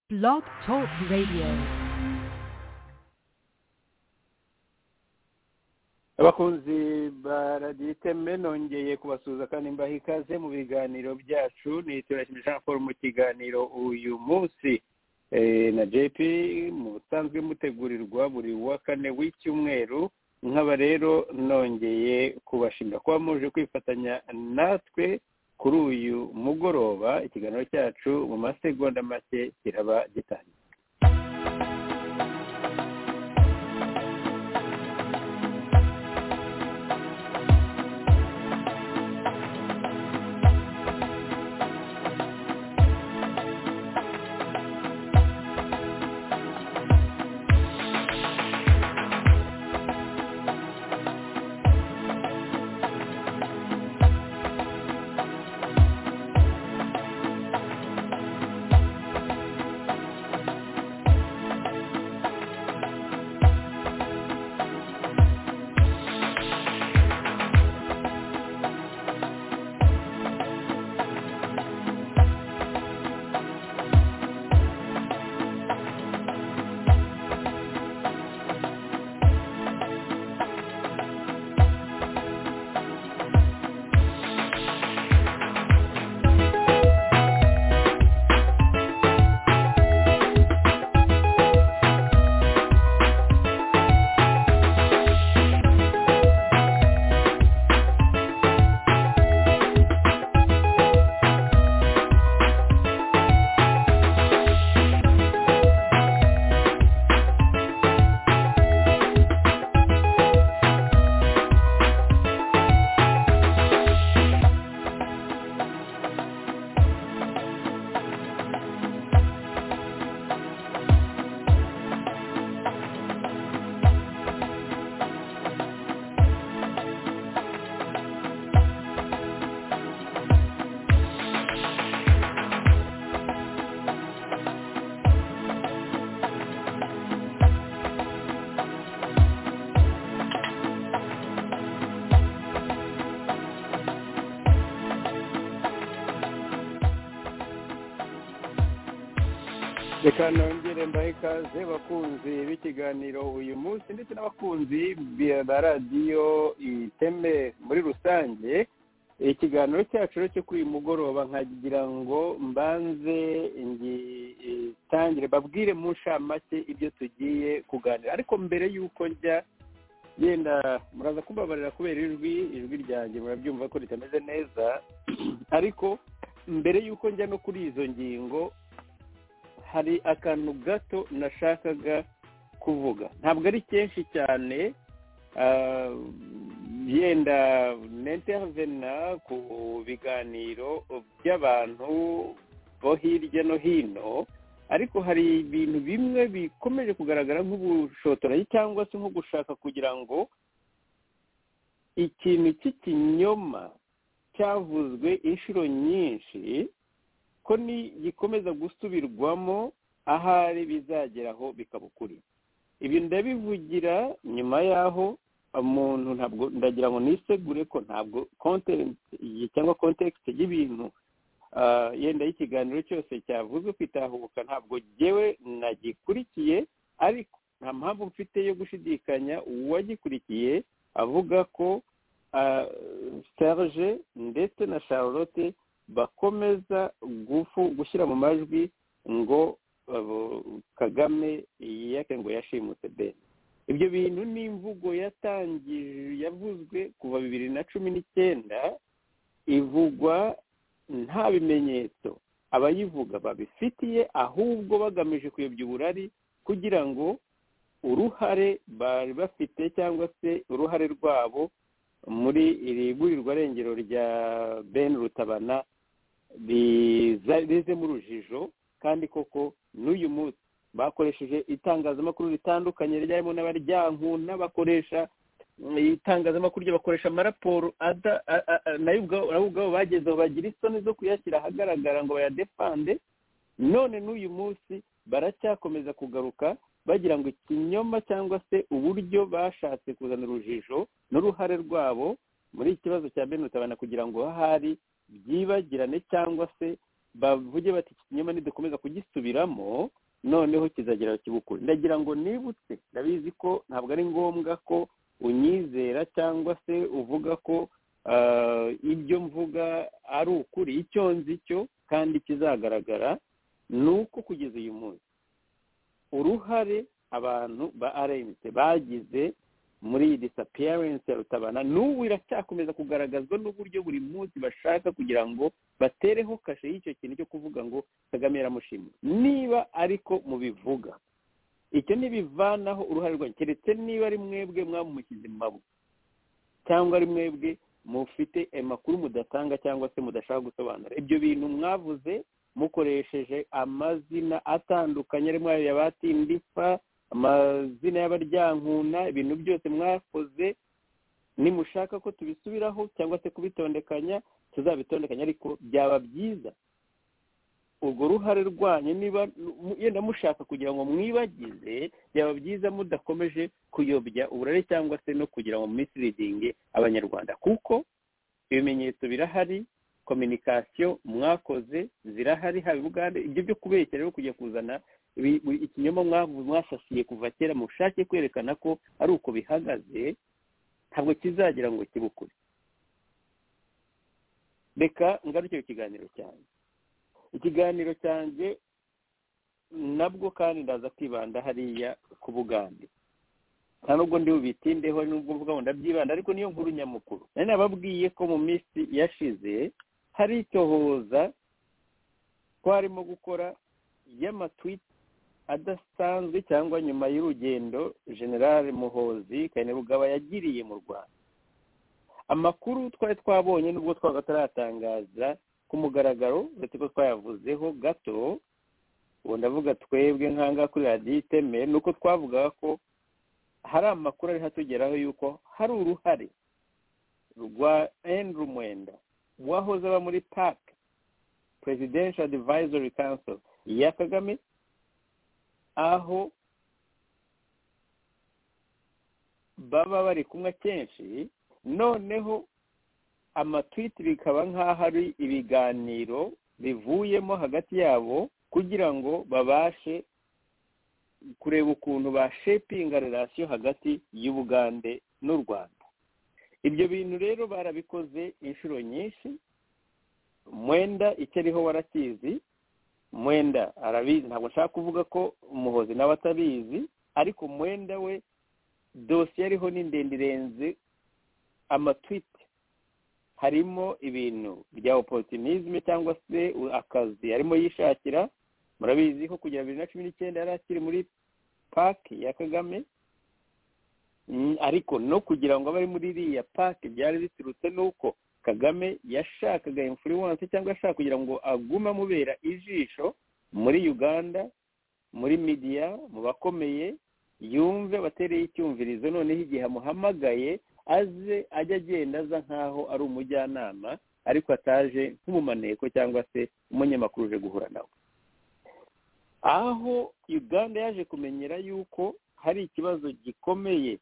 Blog Talk Radio. abakunzi ba radiyo iteme nongeye kubasuhuza kandi mbaha ikaze mu biganiro byacu ni turashimira jean paul mu kiganiro uyu munsi Eh, na jp mu busanzwe mutegurirwa buri wa kane w'icyumweru nkaba rero nongeye kubashimira kuba muje kwifatanya natwe kuri uyu mugoroba ikiganiro cyacu mu masegonda make kiraba gitangiye reka nongere mbahe ikaze bakunzi b'ikiganiro uyu munsi ndetse n'abakunzi ba radiyo iteme muri rusange ikiganiro cyacu rero cyo kuri uyu mugoroba nkagira ngo mbanze ngitangire babwire mu nshamake ibyo tugiye kuganira ariko mbere y'uko njya yenda muraza kumbabarira kubera ijwi ijwi ryanjye murabyumva ko ritameze neza ariko mbere y'uko njya no kuri izo ngingo hari akantu gato nashakaga kuvuga ntabwo ari kenshi cyane ah, yenda nintervena ku biganiro by'abantu bo hirya no hino ariko hari ibintu bimwe bikomeje kugaragara nk'ubushotoranyi cyangwa se nko gushaka kugira ngo ikintu cy'ikinyoma cyavuzwe inshuro nyinshi ko ni gikomeza gusubirwamo ahari bizagera aho bikaba ukuri ibi ndabivugira nyuma y'aho umuntu ntabwo ndagira ngo nisegure ko ntabwo konterenti cyangwa kontekisite y'ibintu ah, yenda y'ikiganiro cyose cyavuzwe kwitahuka ntabwo ngewe nagikurikiye ariko nta mpamvu mfite yo gushidikanya uwagikurikiye avuga ko ah, serge ndetse na charlotte bakomeza gufu gushyira mu majwi ngo abo, kagame yake ngo yashimutse ben ibyo bintu ni imvugo yatangije yavuzwe kuva bibiri na cumi n'icyenda ivugwa nta bimenyetso abayivuga babifitiye ahubwo bagamije kuyobya uburari kugira ngo uruhare bari bafite cyangwa se uruhare rwabo muri iri gurirwa rengero rya ben rutabana rize mu rujijo kandi koko n'uyu munsi bakoresheje itangazamakuru ritandukanye ryarimo n'abaryankuna bakoresha itangazamakuru bakoresha amaraporo nayo ubwabo bagezeho bagira isoni zo kuyashyira ahagaragara ngo bayadepande none n'uyu munsi baracyakomeza kugaruka bagira ngo ikinyoma cyangwa se uburyo bashatse kuzana urujijo n'uruhare rwabo muri iki kibazo cya benutabana kugira ngo ahari byibagirane cyangwa se bavuge bati iki kinyoma nidukomeza kugisubiramo noneho kizagera kibukure ndagira ngo nibutse ndabizi ko ntabwo ari ngombwa ko unyizera cyangwa se uvuga ko ah, ibyo mvuga ari ukuri icyo nzi cyo kandi kizagaragara ni uko kugeza uyu munsi uruhare abantu ba rmt bagize muri iyi disapiyarensi ya rutabana n'ubu iracyakomeza kugaragazwa n'uburyo buri munsi bashaka kugira ngo batereho kashe y'icyo kintu cyo kuvuga ngo kagame yaramushimye niba ariko mubivuga icyo ntibivanaho uruhare rwanyu keretse niba ari mwebwe mwamushyize mu maboko cyangwa ari mwebwe mufite amakuru mudatanga cyangwa se mudashaka gusobanura ibyo bintu mwavuze mukoresheje amazina atandukanye arimo ayo ya batindipfa amazina y'abaryankuna ibintu byose mwakoze nimushaka ko tubisubiraho cyangwa se kubitondekanya tuzabitondekanya ariko byaba byiza urwo ruhare rwanyu niba mu- yenda mushaka kugira ngo mwibagize byaba byiza mudakomeje kuyobya uburare cyangwa se no kugira ngo misirizinge abanyarwanda kuko ibimenyetso birahari kominikasiyo mwakoze zirahari haba i bugande ibyo byo kubeshya rero kujya kuzana ibi- buri- ikinyoma mwavu- mwasasiye kuva kera mushake kwerekana ko ari uko bihagaze ntabwo kizagira ngo kibukure reka ngarukire ikiganiro cyanjye ikiganiro cyanjye nabwo kandi ndaza kwibanda hariya ku bugande nta nubwo ndi bubitindeho nubwo mvuga ngo ndabyibanda ariko niyo nkuru nyamukuru nari nababwiye ko mu minsi yashize hari icyohoza twarimo gukora y'amatwiti adasanzwe cyangwa nyuma y'urugendo generale muhozi kainerugaba yagiriye mu rwanda amakuru twari twabonye nubwo twaba tutaratangaza ku mugaragaro uretse ko twayavuzeho gato ubu ndavuga twebwe nkanga kuri radiyo itemewe ni uko twavugaga ko hari amakuru ariho atugeraho y'uko hari uruhare rwa Andrew Mwenda wahoze aba muri PAC Presidential Advisory Council ya Kagame aho baba bari kumwe kenshi noneho amatwiti bikaba nk'aho ari ibiganiro bivuyemo hagati yabo kugira ngo babashe kureba ukuntu bashepinga relasiyo hagati y'ubugande n'u rwanda ibyo bintu rero barabikoze inshuro nyinshi mwenda icyo ariho warakizi mwenda arabizi ntabwo nshaka kuvuga ko umuhozi nawe atabizi ariko mwenda we dosiye ariho ni ndende irenze amatwiti harimo ibintu bya oporutinizme cyangwa se akazi arimo yishakira murabizi ko kugera bibiri na cumi n'icyenda yari akiri muri paki ya kagame Mm, ariko no kugira ngo abe ari muri iriya paki byari biturutse n'uko kagame yashakaga influence cyangwa yashaka kugira ngo agume amubera ijisho muri uganda muri midiya mu bakomeye yumve abatereye icyumvirizo noneho igihe amuhamagaye aze ajya agenda aza nk'aho ari umujyanama ariko ataje nk'umumaneko cyangwa se umunyamakuru uje guhura nawe aho uganda yaje kumenyera yuko hari ikibazo gikomeye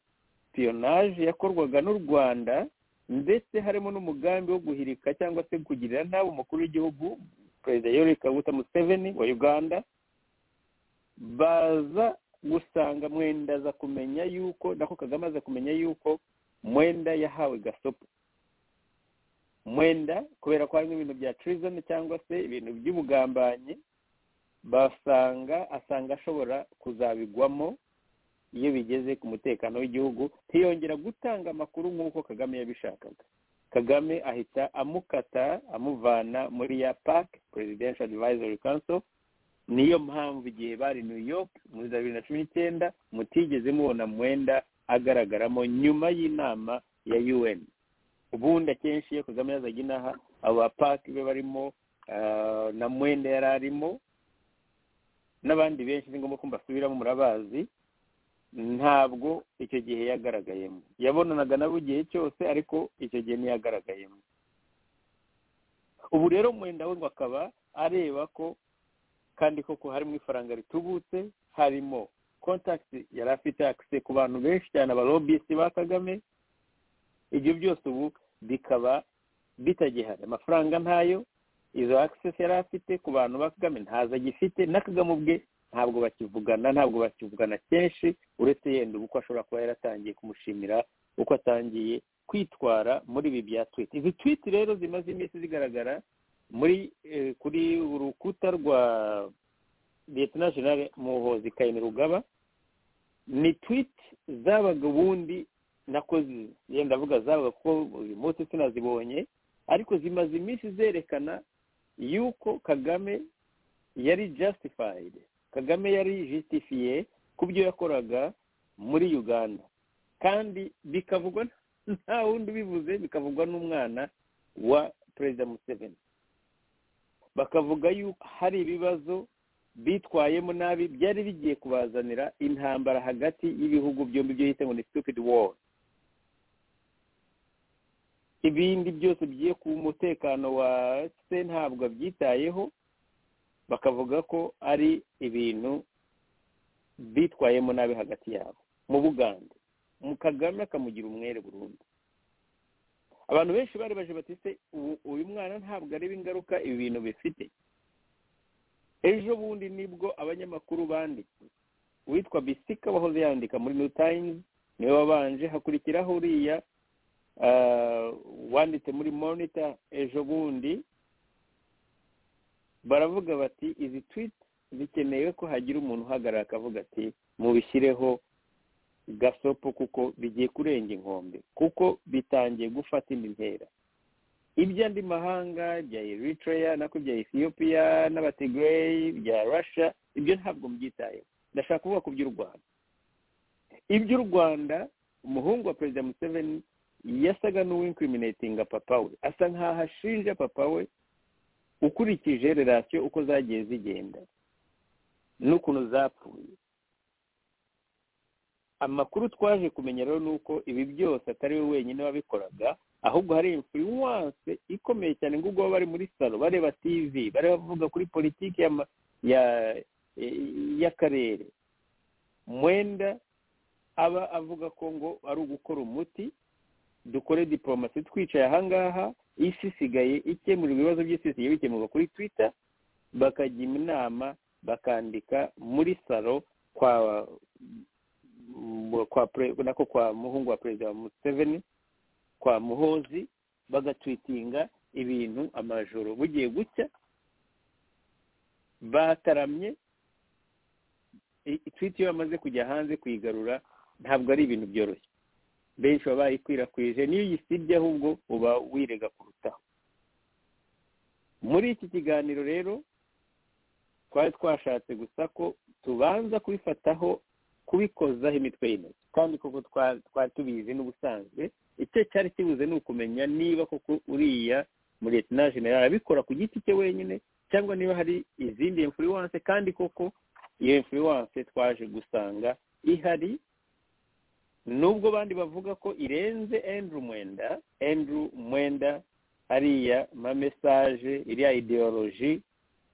piyonaje yakorwaga n'u rwanda ndetse harimo n'umugambi wo guhirika cyangwa se kugirira nabi umukuru w'igihugu perezida yoweri kaguta museveni wa uganda baza gusanga mwenda aza kumenya yuko nako kagame aza kumenya yuko mwenda yahawe gasopo mwenda kubera ko harimo ibintu bya treason cyangwa se ibintu by'ubugambanyi basanga asanga ashobora kuzabigwamo iyo bigeze ku mutekano w'igihugu ntiyongera gutanga amakuru nk'uko kagame yabishakaga kagame ahita amukata amuvana muri ya pac presidential advisory council niyo mpamvu igihe bari new york muri za bibiri na cumi n'icyenda mutigeze mubona mwenda agaragaramo nyuma y'inama ya un ubundi akenshi iyo kagame yazaga inaha abo ba pac be barimo ah, na mwenda yari arimo n'abandi benshi ni ngombwa ko mbasubiramo murabazi ntabwo icyo gihe yagaragayemo yabonanaga nabo igihe cyose ariko icyo gihe ntiyagaragayemo ubu rero mwenda we ngo akaba areba ko kandi koko harimo ifaranga ritubutse harimo kontakiti yari afite akise ku bantu benshi cyane abarobisi ba kagame ibyo byose ubu bikaba bitagihari amafaranga ntayo izo access yari afite ku bantu ba kagame ntazo agifite na kagame ubwe ntabwo bakivugana ntabwo bakivugana kenshi uretse yenda ubu uko ashobora kuba yaratangiye kumushimira uko atangiye kwitwara muri ibi bya twiti izi twiti rero zimaze iminsi zigaragara muri kuri urukuta rwa leta jenali muhozi kayini rugaba ni twiti zabaga ubundi nakoze yenda avuga zabaga kuko uyu munsi sinazibonye ariko zimaze iminsi zerekana yuko kagame yari jastifayidi kagame yari jisitifiye ku byo yakoraga muri uganda kandi bikavugwa nta wundi ubivuze bikavugwa n'umwana wa perezida museveni bakavuga yuko hari ibibazo bitwayemo nabi byari bigiye kubazanira intambara hagati y'ibihugu byombi byo yita ngo ni stupid war ibindi byose bigiye ku mutekano wa se ntabwo abyitayeho bakavuga ko ari ibintu bitwayemo nabi hagati yabo mu bugande mu kagame akamugira umwere burundu abantu benshi bari baje batise uyu mwana ntabwo areba ingaruka ibi bintu bifite ejo bundi nibwo abanyamakuru banditse uwitwa bisika wahoze yandika muri new times niwe wabanje hakurikiraho uriya wanditse muri monitor ejo bundi baravuga bati izi tweet zikeneye ko hagira umuntu uhagarara akavuga ati mubishyireho gasopo kuko bigiye kurenga inkombe kuko bitangiye gufata indi ntera iby'andi mahanga bya eritrea nako bya ethiopia n'abategereyi bya russia ibyo ntabwo mubyitayeho ndashaka kuvuga ku by'u rwanda iby'u rwanda umuhungu wa perezida museveni yasaga n'uwinkiriminetinga papa we asa nk'aho ashinja papa we ukurikije relasiyo uko zagiye zigenda n'ukuntu zapfuye amakuru twaje kumenya rero ni uko ibi byose atari we wenyine wabikoraga ahubwo hari influence ikomeye cyane ngo ubwo bari muri salo bareba tivi bari bavuga kuri politiki y'akarere mwenda aba avuga ko ngo ari ugukora umuti dukore diporomasi twicaye ahangaha isi isigaye ikemura ibibazo by'isi bisigaye bikemurwa kuri twita bakajya inama bakandika muri salo kwa kwa nako kwa muhungu wa perezida wa museveni kwa muhozi bagatwitinga ibintu amajoro bugiye gucya bataramye twiti iyo bamaze kujya hanze kuyigarura ntabwo ari ibintu byoroshye benshi baba bayikwirakwije niyo uyisibye ahubwo uba wirega kurutaho muri iki kiganiro rero twari twashatse gusa ko tubanza kubifataho kubikozaho imitwe y'intoki kandi koko twari tubizi n'ubusanzwe icyo cyari kibuze ni ukumenya niba koko uriya muri leta generale abikora ku giti cye wenyine cyangwa niba hari izindi influence kandi koko iyo influence twaje gusanga ihari nubwo bandi bavuga ko irenze endru mwenda endru mwenda ariya mamesaje iriya ideoloji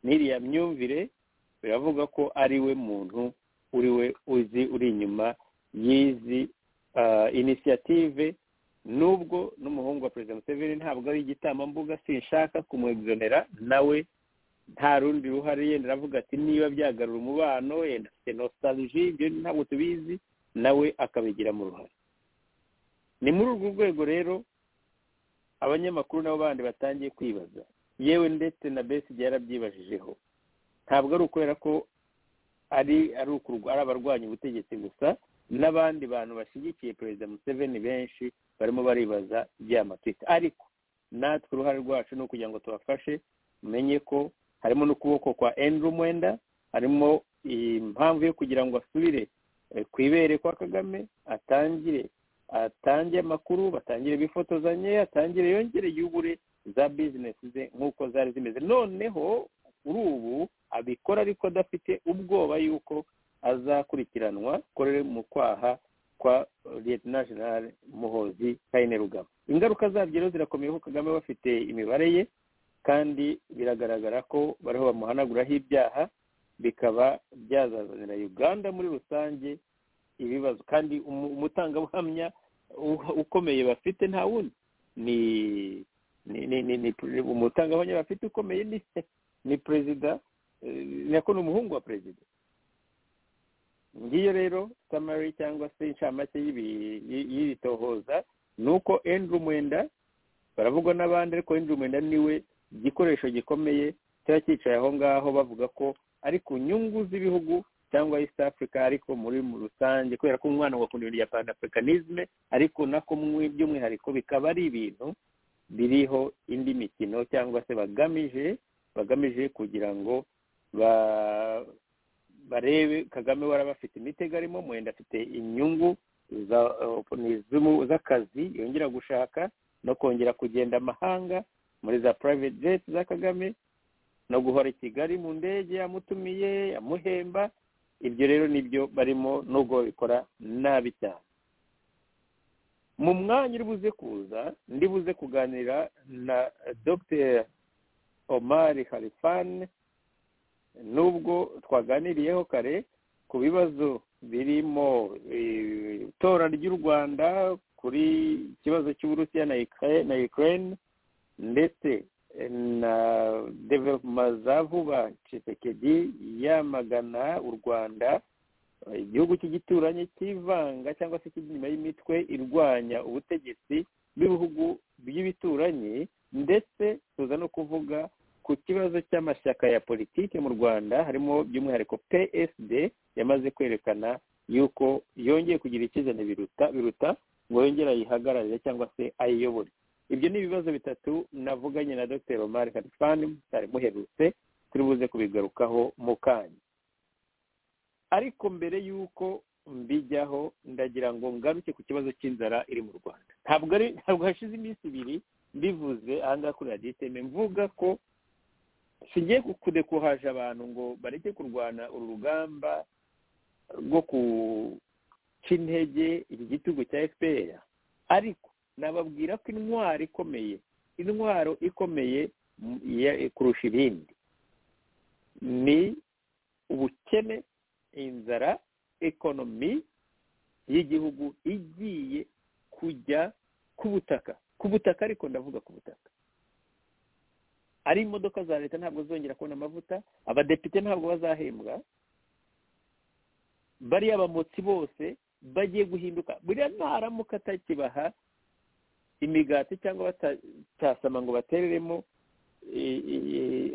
n'iriya myumvire biravuga ko ari we muntu uri we uzi uri inyuma y'izi inisiyative nubwo n'umuhungu wa perezida museveni ntabwo ari igitambambuga sinshaka kumwegzonera nawe nta rundi ruhare yenda aravuga ati niba byagarura umubano yenda afite nositaruji ibyo ntabwo tubizi nawe akabigira mu ruhare ni muri urwo rwego rero abanyamakuru nabo bandi batangiye kwibaza yewe ndetse na besi yarabyibajije ntabwo ari ukubera ko ari ari abarwanya ubutegetsi gusa n'abandi bantu bashyigikiye perezida museveni benshi barimo baribaza matwita ariko natwe uruhare rwacu ni ukugira ngo tubafashe tumenye ko harimo n'ukuboko kwa endru mwenda harimo impamvu yo kugira ngo asubire ku ibere kwa kagame atangire atangire amakuru batangire bifotozanye atangire yongere yubure za bizinesi ze nk'uko zari zimeze noneho kuri ubu abikora ariko adafite ubwoba yuko azakurikiranwa korere mu kwaha kwa leta jenali muhozi kayine rugaba ingaruka zabyo rero zirakomeye ko kagame bafite imibare ye kandi biragaragara ko bariho bamuhanaguraho ibyaha bikaba byazazanira uganda muri rusange ibibazo kandi umutangabuhamya ukomeye bafite nta wundi ni umutangabuhamya bafite ukomeye ni se ni perezida nako ni umuhungu wa perezida ngiyo rero samari cyangwa se inshamake y'ibi- y- y'iri tohoza ni uko enduru mwenda baravugwa n'abandi ariko enduru mwenda niwe igikoresho gikomeye cyari cyicaye aho ngaho bavuga ko ari ku nyungu z'ibihugu cyangwa east africa ariko muri mu rusange kubera ko umwana agakunda ibintu bya panafricanisme ariko nako mu- by'umwihariko bikaba ari ibintu biriho indi mikino cyangwa se bagamije bagamije kugira ngo ba- barebe kagame waraba afite imitego arimo mwenda afite inyungu za- ni iz'umu- z'akazi yongera gushaka no kongera kugenda amahanga muri za private jet za kagame no guhora i kigali mu ndege yamutumiye yamuhemba ibyo rero nibyo barimo nubwo babikora nabi cyane mu mwanya uri buze kuza ndi buze kuganira na dr omar harifani nubwo twaganiriyeho kare ku bibazo birimo eh, itora ry'u rwanda kuri ikibazo cy'uburusiya na Ukra- na ukraine ndetse eh, na developma za vuba cisekedi yamagana u rwanda eh, igihugu cy'igituranyi cyivanga cyangwa se kijya inyuma y'imitwe irwanya ubutegetsi bw'ibihugu by'ibituranyi ndetse tuza no kuvuga ku kibazo cy'amashyaka ya politiki mu rwanda harimo by'umwihariko psd yamaze kwerekana yuko yongeye kugira icyizane biruta biruta ngo yongere ayihagararire cyangwa se ayiyobore ibyo ni ibibazo bitatu navuganye na dr omar karifani cyari muherutse turi buze kubigarukaho mu kanya ariko mbere y'uko mbijyaho ndagira ngo ngaruke ku kibazo cy'inzara iri mu rwanda ntabwo ari ntabwo hashize iminsi ibiri mbivuze aha ngaha kuri radiyo iteme mvuga ko singiye ku- kudekuhaje abantu ngo bareke kurwana uru rugamba rwo guca intege iki gitugu cya fpr ariko nababwira ko intwaro ikomeye intwaro ikomeye m- ya- kurusha ibindi ni ubukene inzara ekonomi y'igihugu igiye kujya ku butaka ku butaka ariko ndavuga ku butaka ari imodoka za leta ntabwo zongera kubona amavuta abadepite ntabwo bazahembwa bariya abamotsi bose bagiye guhinduka buriya ntaramuka atakibaha imigati cyangwa batasama ngo batereremo i- i- i-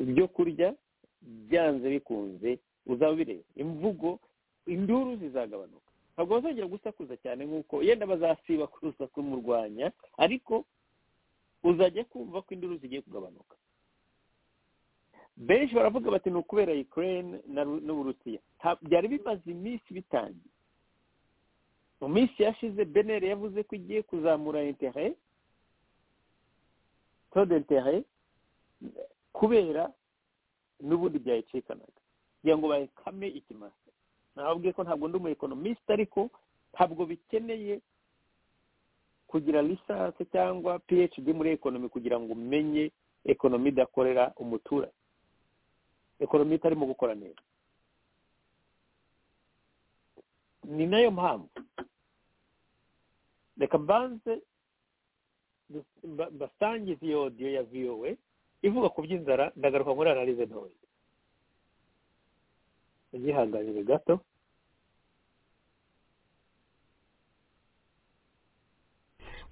ibyo kurya byanze bikunze uzaba ubireba imvugo induru zizagabanuka ntabwo bazongera gusakuza cyane nk'uko yenda bazasiba kurusa kumurwanya ariko uzajya kumva ko induru zigiye kugabanuka benshi baravuga bati ni ukubera ukraine na Ru- n'uburusiya Nta- byari bimaze iminsi bitangiye mu minsi yashize beneri yavuze ko igiye kuzamura interet taux d'interet kubera n'ubundi byayicikanaga kugira ngo bayikame ikimasa nababwiye ko ntabwo ndi umu economist ariko ntabwo bikeneye kugira lisansi cyangwa phd muri ekonomi kugira ngo umenye ekonomi idakorera umuturage ekonomi itarimo gukora neza ni nayo mpamvu reka mbanze du- mba- mbasangize iyo odiyo ya vowe ivuga ku by'inzara ndagaruka muri analize ntoya ugihanganire gato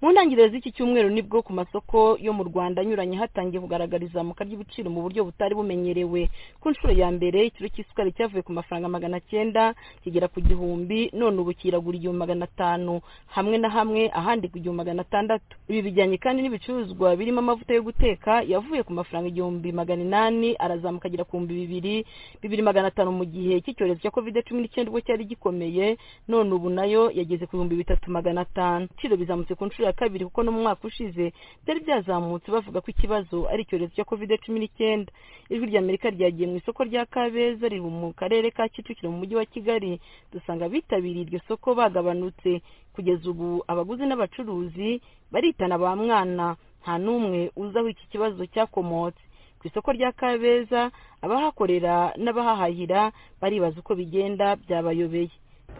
mu ntangiriro z'iki cyumweru nibwo ku masoko yo mu rwanda anyuranye hatangiye kugaragara izamuka ry'ibiciro mu buryo butari bumenyerewe ku nshuro ya mbere ikiro cy'isukari cyavuye ku mafaranga magana cyenda kigera ku gihumbi none ubu kiragura igihumbi magana atanu hamwe na hamwe ahandi ku gihumbi magana atandatu ibi bijyanye kandi n'ibicuruzwa birimo amavuta yo guteka yavuye ku mafaranga igihumbi magana inani arazamuka agera ku bihumbi bibiri bibiri magana atanu mu gihe cy'icyorezo cya covid cumi n'icyenda ubwo cyari gikomeye none ubu nayo yageze ku bihumbi bitatu magana atanu ibiciro bizamutse ku nshuro ya kabiri kuko no mu mwaka ushize byari byazamutse bavuga ko ikibazo ari icyorezo cya covid cumi n'icyenda ijwi ry'amerika ryagiye mu isoko rya kabeza riri mu karere ka kicukiro mu mujyi wa kigali dusanga abitabiriye iryo soko bagabanutse kugeza ubu abaguzi n'abacuruzi baritana ba mwana nta n'umwe uzi aho iki kibazo cyakomotse ku isoko rya kabeza abahakorera n'abahahahira baribaza uko bigenda byabayobeye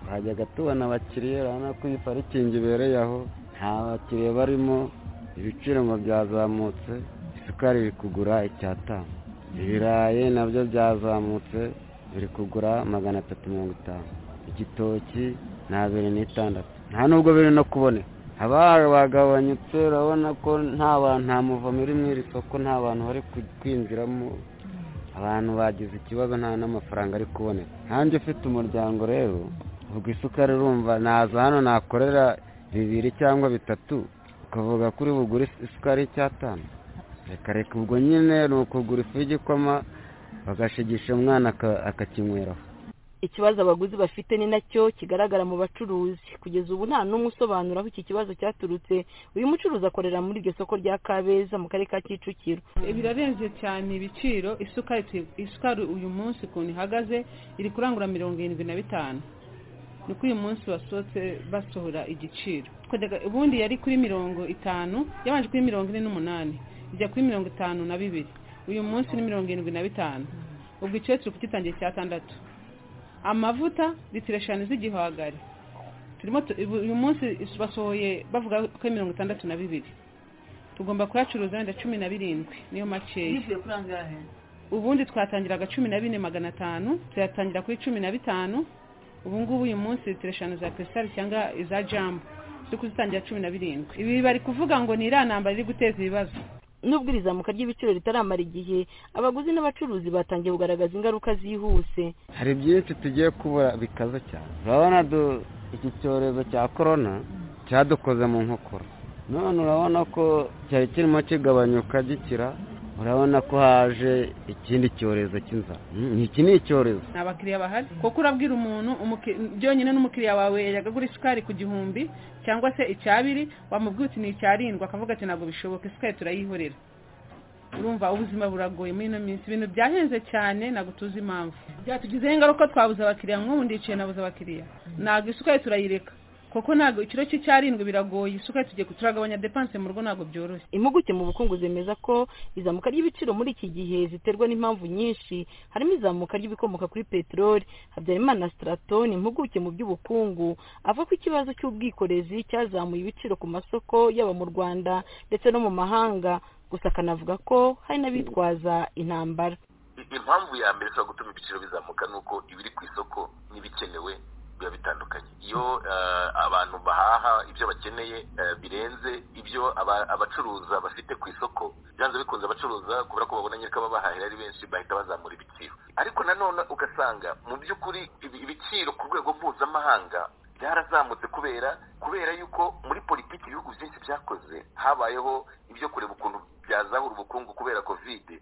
twajyaga tubona abakiriya urabona ko iyi parikingi ibereye aho nta bakiriya barimo ibiciro ngo byazamutse isukari iri kugura icyatanu ibirayi nabyo byazamutse biri kugura magana atatu mirongo itanu igitoki ni abiri n'itandatu nta nubwo biri no kuboneka haba bagabanyutse urabona ko nta bantu nta muvumo uri muri iri soko nta bantu bari kwinjiramo abantu bagize ikibazo nta n'amafaranga ari kuboneka nkanjye ufite umuryango rero ubwo isukari urumva naza hano nakorera bibiri cyangwa bitatu ukavuga kuri bugure isukari y'icyatanu reka reka ubwo nyine ni ukugura ifu y'igikoma bagashigisha umwana akakinyweraho ikibazo abaguzi bafite ni nacyo kigaragara mu bacuruzi kugeza ubu nta n'umwe usobanura aho iki kibazo cyaturutse uyu mucuruzi akorera muri iryo soko rya kabeza mu karere ka kicukiro birarenze cyane ibiciro isukari tu- isukari uyu munsi ukuntu ihagaze iri kurangura mirongo irindwi na bitanu ni uko uyu munsi basohotse basohora igiciro Twendaga- ubundi yari kuri mirongo itanu yabanje kuri mirongo ine n'umunani ijya kuri mirongo itanu na bibiri uyu munsi ni mirongo irindwi na bitanu ubwo icyo turi kugitangira icyatandatu amavuta litiro eshanu z'igihwagari turimo tu- ubu- uyu munsi basohoye bavuga ko ari mirongo itandatu na bibiri tugomba kuyacuruza wenda cumi na birindwi niyo makeya yishyuye kuri angahe ubundi twatangiraga cumi na bine magana atanu tuyatangira kuri cumi na bitanu ubu ngubu uyu munsi litiro eshanu za pesitari cyangwa iza jambo turi kuzitangira cumi na birindwi ibi bari kuvuga ngo ni iriya ntambara iri guteza ibibazo nubwo iri zamuka ry'ibiciro ritaramara igihe abaguzi n'abacuruzi batangiye kugaragaza ingaruka zihuse hari byinshi tugiye kubura bikaze cyane urabona du- iki cyorezo cya korona cyadukoze mu nkokora none urabona ko cyari kirimo kigabanyuka gikira urabona ko haje ikindi cyorezo cy'inzara Mm, iki ni icyorezo ni abakiriya bahari kuko urabwira umuntu umuki- byonyine n'umukiriya wawe yagagura isukari ku gihumbi cyangwa se icyabiri wamubwira uti ni icyarindwi akavuga ati ntabwo bishoboka isukari turayihorera urumva ubuzima buragoye muri ino minsi ibintu byahenze cyane ntabwo tuzi impamvu byatugizeho ingaruka twabuze abakiriya nk'ubu ndicaye nabuze abakiriya ntabwo isukari turayireka kuko ntabwo ikiro cy'icyarindwi biragoye isukari tugiye turagabanya depanse mu rugo ntabwo byoroshye impuguke mu bukungu zemeza ko izamuka ry'ibiciro muri iki gihe ziterwa n'impamvu nyinshi harimo izamuka ry'ibikomoka kuri peteroli habyarimana straton impuguke mu by'ubukungu avuga ko ikibazo cy'ubwikorezi cyazamuye ibiciro ku masoko yaba mu rwanda ndetse no mu mahanga gusa akanavuga ko hari n'abitwaza intambara I- impamvu ya mbere ishobora gutuma ibiciro bizamuka ni uko ibiri ku isoko n'ibikenewe biba bitandukanye iyo eh, abantu bahaha ibyo bakeneye eh, birenze ibyo aba- abacuruza bafite ku isoko byanze bikunze abacuruza kubera ko babona nyiriko babahahira ari benshi bahita bazamura ibiciro ariko nanone ugasanga mu by'ukuri ibi- ibiciro ku rwego mpuzamahanga byarazamutse kubera kubera yuko muri politiki ibihugu byinshi byakoze habayeho ibyo kureba ukuntu byazahura ubukungu kubera kovide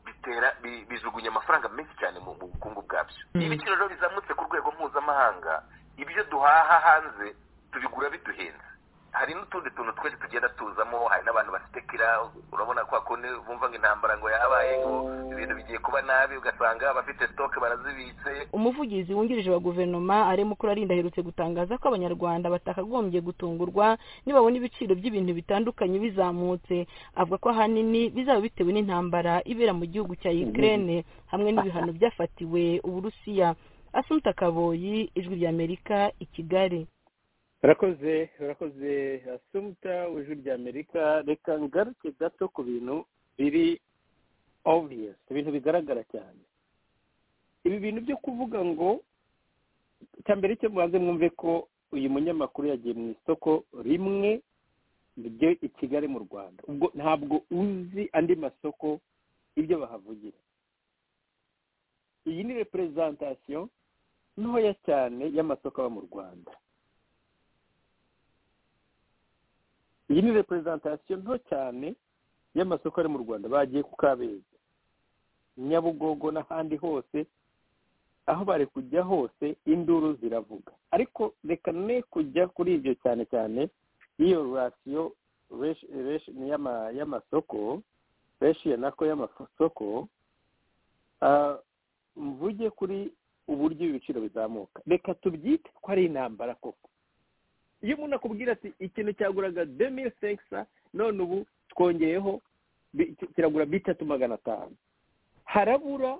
bitera bi- bijugunya amafaranga menshi cyane mu mu bukungu bwabyo iyo ibiciro rero bizamutse ku rwego mpuzamahanga ibyo duhaha hanze tubigura biduhenze hari n'utundi tuntu twese tugenda tuzamo hari n'abantu bafite kira urabona kwa kundi bumva ngo intambara ngo yabaye ngo ibintu bigiye kuba nabi ugasanga abafite sitoke barazibitse umuvugizi wungirije wa guverinoma arimo ukurarinda aherutse gutangaza ko abanyarwanda batakagombye gutungurwa nibabona ibiciro by'ibintu bitandukanye bizamutse avuga ko ahanini bizaba bitewe n'intambara ibera mu gihugu cya ukraine hamwe n'ibihano byafatiwe uburusiya asumta kaboyi ijwi ry'amerika i kigali urakoze urakoze asumuta w'ijwi ry'amerika reka ngaruke gato ku bintu biri obviyesi ibintu bigaragara cyane ibi bintu byo kuvuga ngo icya mbere cyo mubanze mwumve ko uyu munyamakuru yagiye mu isoko rimwe ryo i kigali mu rwanda ubwo ntabwo uzi andi masoko ibyo bahavugira iyi ni reperezantasiyo ntoya cyane y'amasoko aba mu rwanda iyi ni reperezantasiyo nto cyane y'amasoko ari mu rwanda bagiye ku kabeza nyabugogo n'ahandi hose aho bari kujya hose induru ziravuga ariko reka ne kujya kuri ibyo cyane cyane y'iyo rasiyo y'ama- y'amasoko reshiyo nako y'amasoko ah, mvuge kuri uburyo ibiciro bizamuka reka tubyite ko ari intambara koko iyo umuntu akubwira ati ikintu cyaguraga demiri sekisa none ubu twongeyeho bi- ki- kiragura bitatu magana atanu harabura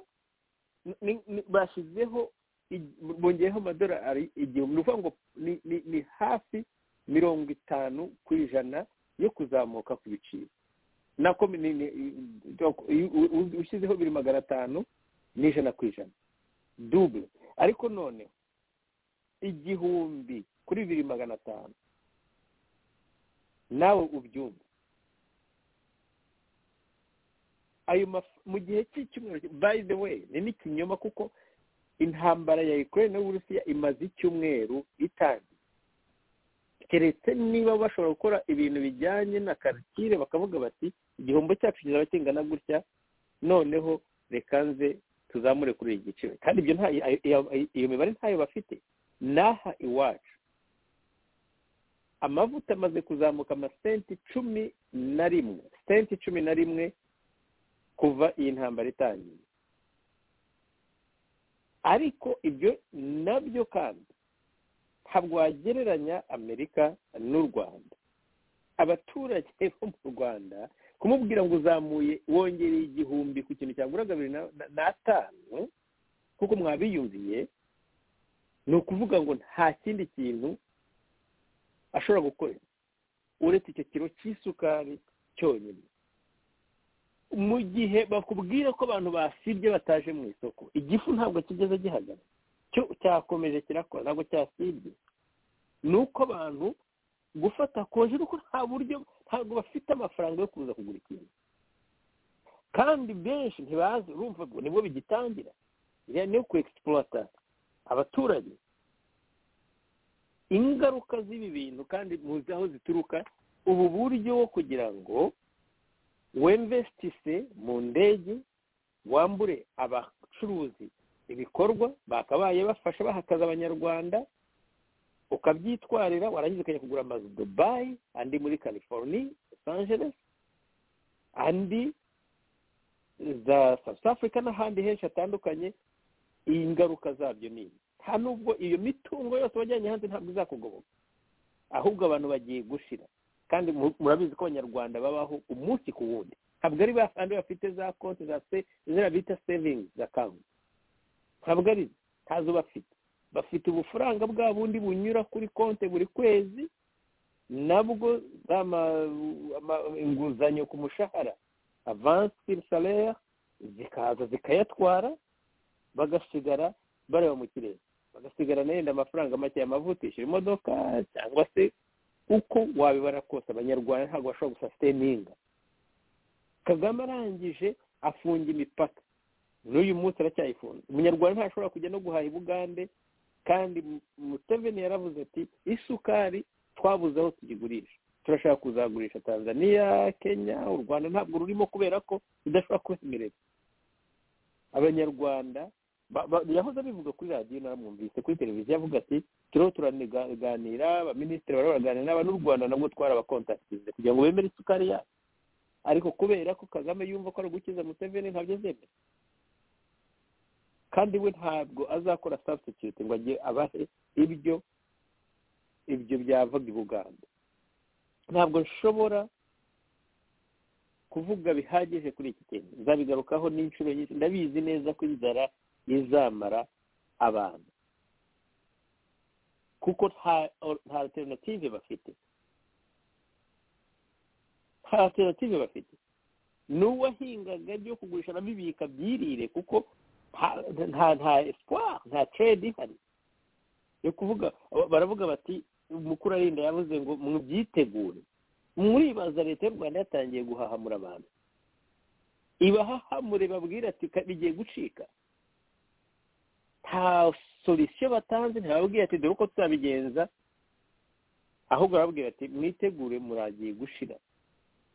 ni- ni- bashyizeho ig- bongeyeho amadolari igihumbi ni ukuvuga ngo ni- ni- ni hafi mirongo itanu ku ijana yo kuzamuka ku biciro nako ni- ni- i- i- u- u- ushyizeho biri magana atanu n'ijana ku ijana dube ariko none igihumbi kuri bibiri magana atanu nawe ubyumve ayo maf- mu gihe cy'icyumweru by the way ni n'ikinyoma kuko intambara ya ukraine n'uburusiya imaze icyumweru itangiye keretse niba bashobora gukora ibintu bijyanye na karikire bakavuga bati igihombo cyacu kizaba kingana gutya noneho reka nze tuzamure kuri iki giciro kandi ibyo nta iyo- iyo- iyo mibare ntayo bafite n'aha iwacu amavuta amaze kuzamuka amasenti cumi na rimwe senti cumi na rimwe kuva iyi ntambara itangiye ariko ibyo nabyo kandi ntabwo wagereranya amerika n'u rwanda abaturage bo mu rwanda kumubwira ngo uzamuye wongereye igihumbi ku kintu cyagura bibiri na- na- n'atanu kuko mwabiyumviye ni ukuvuga ngo nta kindi kintu ashobora gukora uretse icyo kiro cy'isukari cyonyine mu gihe bakubwira ko abantu basibye bataje mu isoko igifu ntabwo kigeze gihagaze cyo cyakomeje kirakora ntabwo cyasibye ni uko abantu gufata koje nuko nta buryo ntabwo bafite amafaranga yo kuza kugura ikintu kandi benshi ntibazi urumva ngo nibwo bigitangira iriya niyo ku egisipurata abaturage ingaruka z'ibi bintu kandi muzi aho zituruka ubu buryo wo kugira ngo wemvesitise mu ndege wambure abacuruzi ibikorwa bakabaye bafasha bahakaza abanyarwanda ukabyitwarira warangiza ukajya kugura amazu dubayi andi muri california los angeles andi za south africa n'ahandi henshi hatandukanye iyi ngaruka zabyo ni ibi nta nubwo iyo mitungo yose wajyanye hanze ntabwo izakugoboka ahubwo abantu bagiye gushira kandi mu- murabizi ko abanyarwanda babaho umunsi ku wundi ntabwo ari ba kandi bafite za konti za se ziriya bita sevingi akawunti ntabwo ari zo, ntazo bafite bafite ubufaranga bwa bundi bunyura kuri konti buri kwezi nabwo za ma- ama- inguzanyo ku mushahara avansi salere zikaza zikayatwara bagasigara bareba mu kirere bagasigarana yenda amafaranga make yamavutisha imodoka cyangwa se uko wabibara kose abanyarwanda ntabwo bashobora gusasiteninga kagame arangije afunga imipaka n'uyu munsi aracyayifunze umunyarwanda ntashobora kujya no guhaha i bugande kandi museveni yaravuze ati isukari twabuze aho tuyigurisha turashaka kuzagurisha tanzania kenya u rwanda ntabwo rurimo kubera ko rudashobora kwemerera abanyarwanda ba- ba- yahoze abivuga kuri radiyo namwumvise kuri televiziyo avuga ati turiho turaganira abaminisitiri barimo baraganira n'aba n'u rwanda nabwo twarabakontakirize kugira ngo bemere isukari yacu ariko kubera ko kagame yumva ko ari gukiza museveni ntabyo azemera kandi we ntabwo azakora substitute ngo ajye abahe ibyo ibyo byavaga i buganda ntabwo nshobora kuvuga bihagije kuri iki kintu nzabigarukaho n'inshuro nyinshi ndabizi neza ko inzara izamara abantu kuko nta nta alternative bafite nta alternative bafite n'uwahingaga byo kugurisha anabibika byirire kuko nta nta nta espoir nta trade ihari yo kuvuga baravuga bati umukuru arinda yavuze ngo mubyitegure muribaza leta y'u rwanda yatangiye guhahamura abantu ibahahamure babwira ati "Ka- bigiye gucika nta solisiyo batanze ntibabwira ati dore uko tuzabigenza ahubwo barababwira ati mwitegure muragiye gushira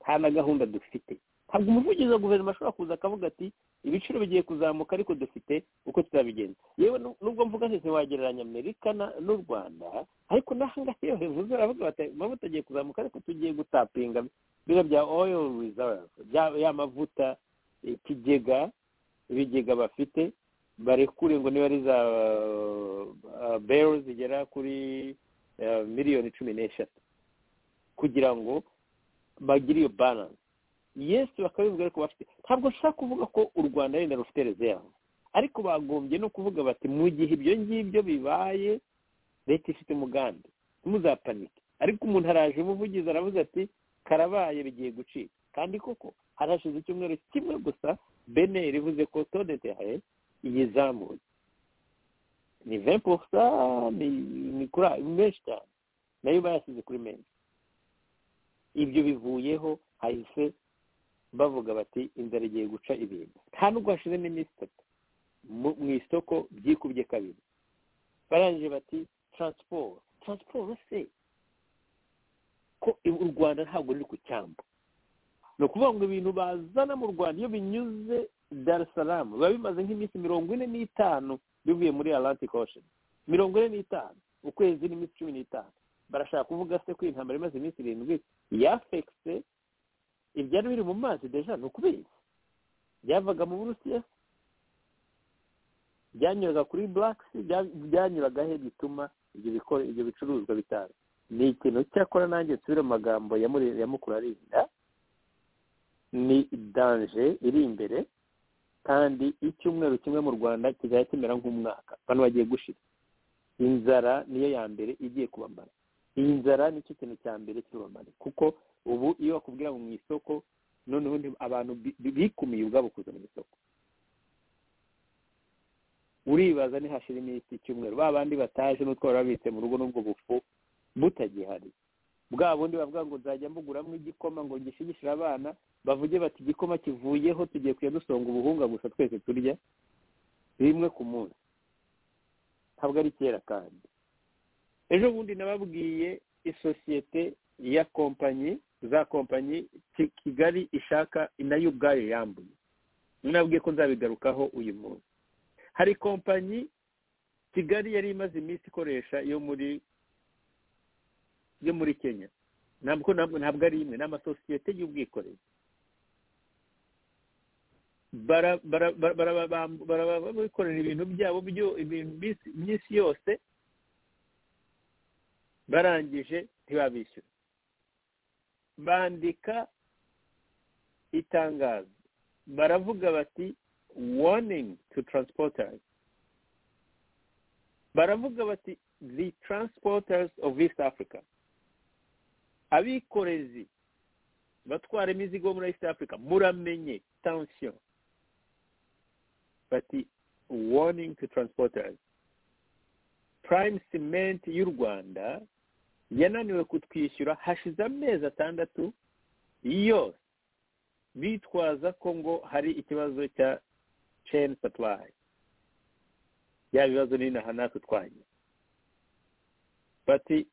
nta na gahunda dufite ntabwo umuvugizi wa guverinoma ashobora kuza akavuga ati ibiciro bigiye kuzamuka ariko dufite uko tuzabigenza yewe nu- nubwo mvuga nti ntiwagereranya amerika na- n'u rwanda ariko n'ahangaha iyo bivuze baravuga bati amavuta agiye kuzamuka ariko tugiye gutapinga biriya bya oil reserve bya- ya mavuta ikigega ibigega bafite barekure ngo niba ari za uh, barrel zigera kuri uh, miliyoni cumi n'eshatu kugira ngo bagire iyo balance yesu bakabivuga ariko bafite ntabwo nshaka kuvuga ko u rwanda wenda rufite reserve ariko bagombye no kuvuga bati mu gihe ibyo ngibyo bibaye leta ifite umugambi ntimuzapanike ariko umuntu araje umuvugizi aravuze ati karabaye bigiye gucika kandi koko harashize icyumweru kimwe gusa beneri ivuze ko todete yahaye iyizamuye ni vempusa ni ni kuri ni menshi cyane nayo bayashyize kuri menshi ibyo bivuyeho hahise bavuga bati inzara igiye guca ibintu nta nubwo hashize n'iminsi itatu mu isoko byikubye kabiri barangije bati taransiporo taransiporo se ko u rwanda ntabwo ruri ku cyambu ni ukuvuga ngo ibintu bazana mu rwanda iyo binyuze darisaramu biba bimaze nk'iminsi mirongo ine n'itanu bivuye muri atlantic ocean mirongo ine n'itanu ukwezi n'iminsi cumi n'itanu barashaka kuvuga se ko iyi ntambara imaze iminsi irindwi yafekise ibyari biri mu mazi deja ni ukubizi byavaga mu burusiya byanyuraga kuri buraki byanyuraga he bituma ibyo bicuruzwa bitanu ni ikintu cyakora nanjye nsubire mu magambo ya mukuru arinda ni danje iri imbere kandi icyumweru kimwe mu rwanda kizajya kimera nk'umwaka abantu bagiye gushira inzara niyo ya mbere igiye kubamara iyi nzara nicyo kintu cya mbere kirubamara kuko ubu iyo bakubwira mu isoko noneho abantu bikumiye ubwabo kuza mu isoko uribaza ntihashire iminsi icyumweru ba bandi bataje n'utwo babitse mu rugo n'ubwo bufu butagihari bwa bundi bavuga ngo nzajya mbuguramo igikoma ngo ngishigishire abana bavuge bati igikoma kivuyeho tugiye kujya dusonga ubuhunga gusa twese turya rimwe ku munsi ntabwo ari kera kandi ejo bundi nababwiye isosiyete ya kompanyi za kompanyi kigali ishaka nayo ubwayo yambuye nabwiye ko nzabigarukaho uyu munsi hari kompanyi kigali yari imaze iminsi ikoresha yo muri yo muri kenya ntabwo ntabwo ari imwe ni amasosiyete y'ubwikorezi barabikorera ibintu byabo iminsi yose barangije ntibabishyura bandika itangazo baravuga bati warning to transporters baravuga bati the transporters of east africa abikorezi batwara imizigo muri east africa muramenye tension bati warning to transporters prime cement y'u rwanda yananiwe kutwishyura hashize amezi atandatu yose bitwaza ko ngo hari ikibazo cya chain supply ya bibazo n'inaha natwe twanye bati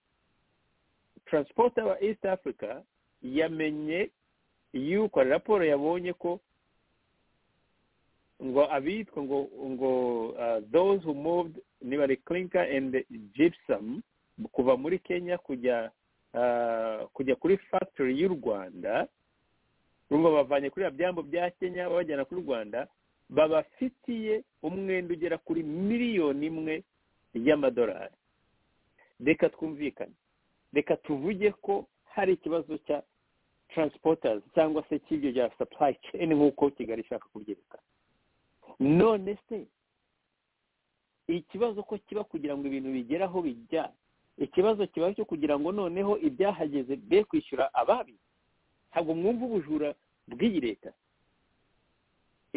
transporter wa east africa yamenye yuko raporo yabonye ko ngo abitwa ngo ngo those who moved ni bari clinker and gypsum kuva muri kenya kujya kujya kuri factory y'u rwanda urumva bavanye kuri byambo bya kenya babajyana kuri rwanda babafitiye umwenda ugera kuri miliyoni imwe y'amadolari reka twumvikane reka tuvuge ko hari ikibazo cya taransipotazi cyangwa se cy'ibyo bya supply chain nk'uko kigali ishaka kubyerekana none se ikibazo ko kiba kugira ngo ibintu bigere aho bijya ikibazo kiba cyo kugira ngo noneho ibyahageze be kwishyura ababi ntabwo mwumva ubujura bw'iyi leta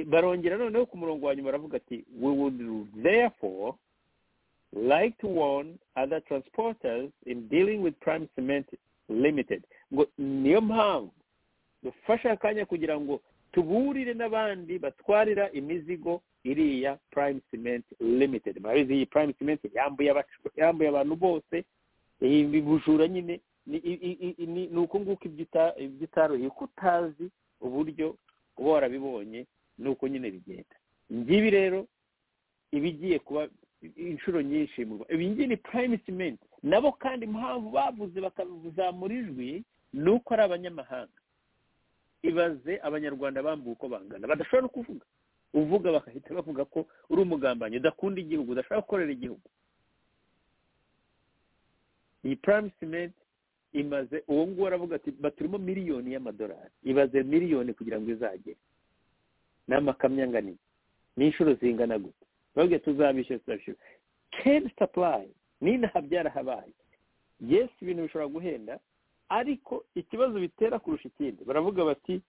barongera noneho ku murongo wa nyuma baravuga ati we would therefore like to warn other transporters in dealing with prime cement limited ngo niyo mpamvu dufashe akanya kugira ngo tuburire n'abandi batwarira imizigo iriya prime cement limited murabizi iyi prime cement yambuye abantu bose iyi bujura nyine ni uko nguko ibyo utaruhiye uko utazi uburyo uba warabibonye ni uko nyine bigenda ngibi rero ibigiye kuba inshuro nyinshi mu rwanda ibi ngibi ni prime cement nabo kandi impamvu bavuze bakazamura ijwi ni uko ari abanyamahanga ibaze abanyarwanda bambuye uko bangana badashobora no kuvuga uvuga bagahita bavuga ko uri umugambanyi udakunda igihugu udashobora gukorera igihugu iyi prime cement imaze uwo nguwo aravuga ati baturimo miliyoni y'amadolari ibaze miliyoni kugira ngo izagere ni amakamyo angana iki ni inshuro zingana gute babwiye tuzabishyura tuzabishyura keni sapurayi n'inaha byarahabaye yesi ibintu bishobora guhenda ariko ikibazo bitera kurusha ikindi baravuga bati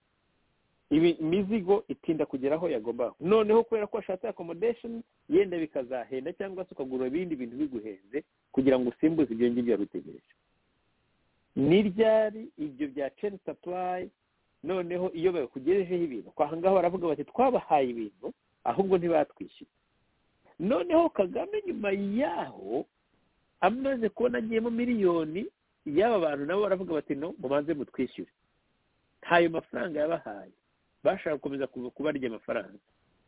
imizigo itinda kugera aho yagomba noneho kubera ko washatse akomodesheni yenda bikazahenda cyangwa se ukagura ibindi bintu biguhenze kugira ngo usimbuze ibyo ngibyo wari utegereje ni ryari ibyo bya ceni sapurayi noneho iyo bakugejejeho ibintu kwa ngaha baravuga bati twabahaye ibintu ahubwo ntibatwishyura noneho kagame nyuma yaho amaze kubona agiyemo miliyoni y'aba bantu nabo baravuga bati no mubanze mutwishyure ntayo mafaranga yabahaye bashaka gukomeza kubarya amafaranga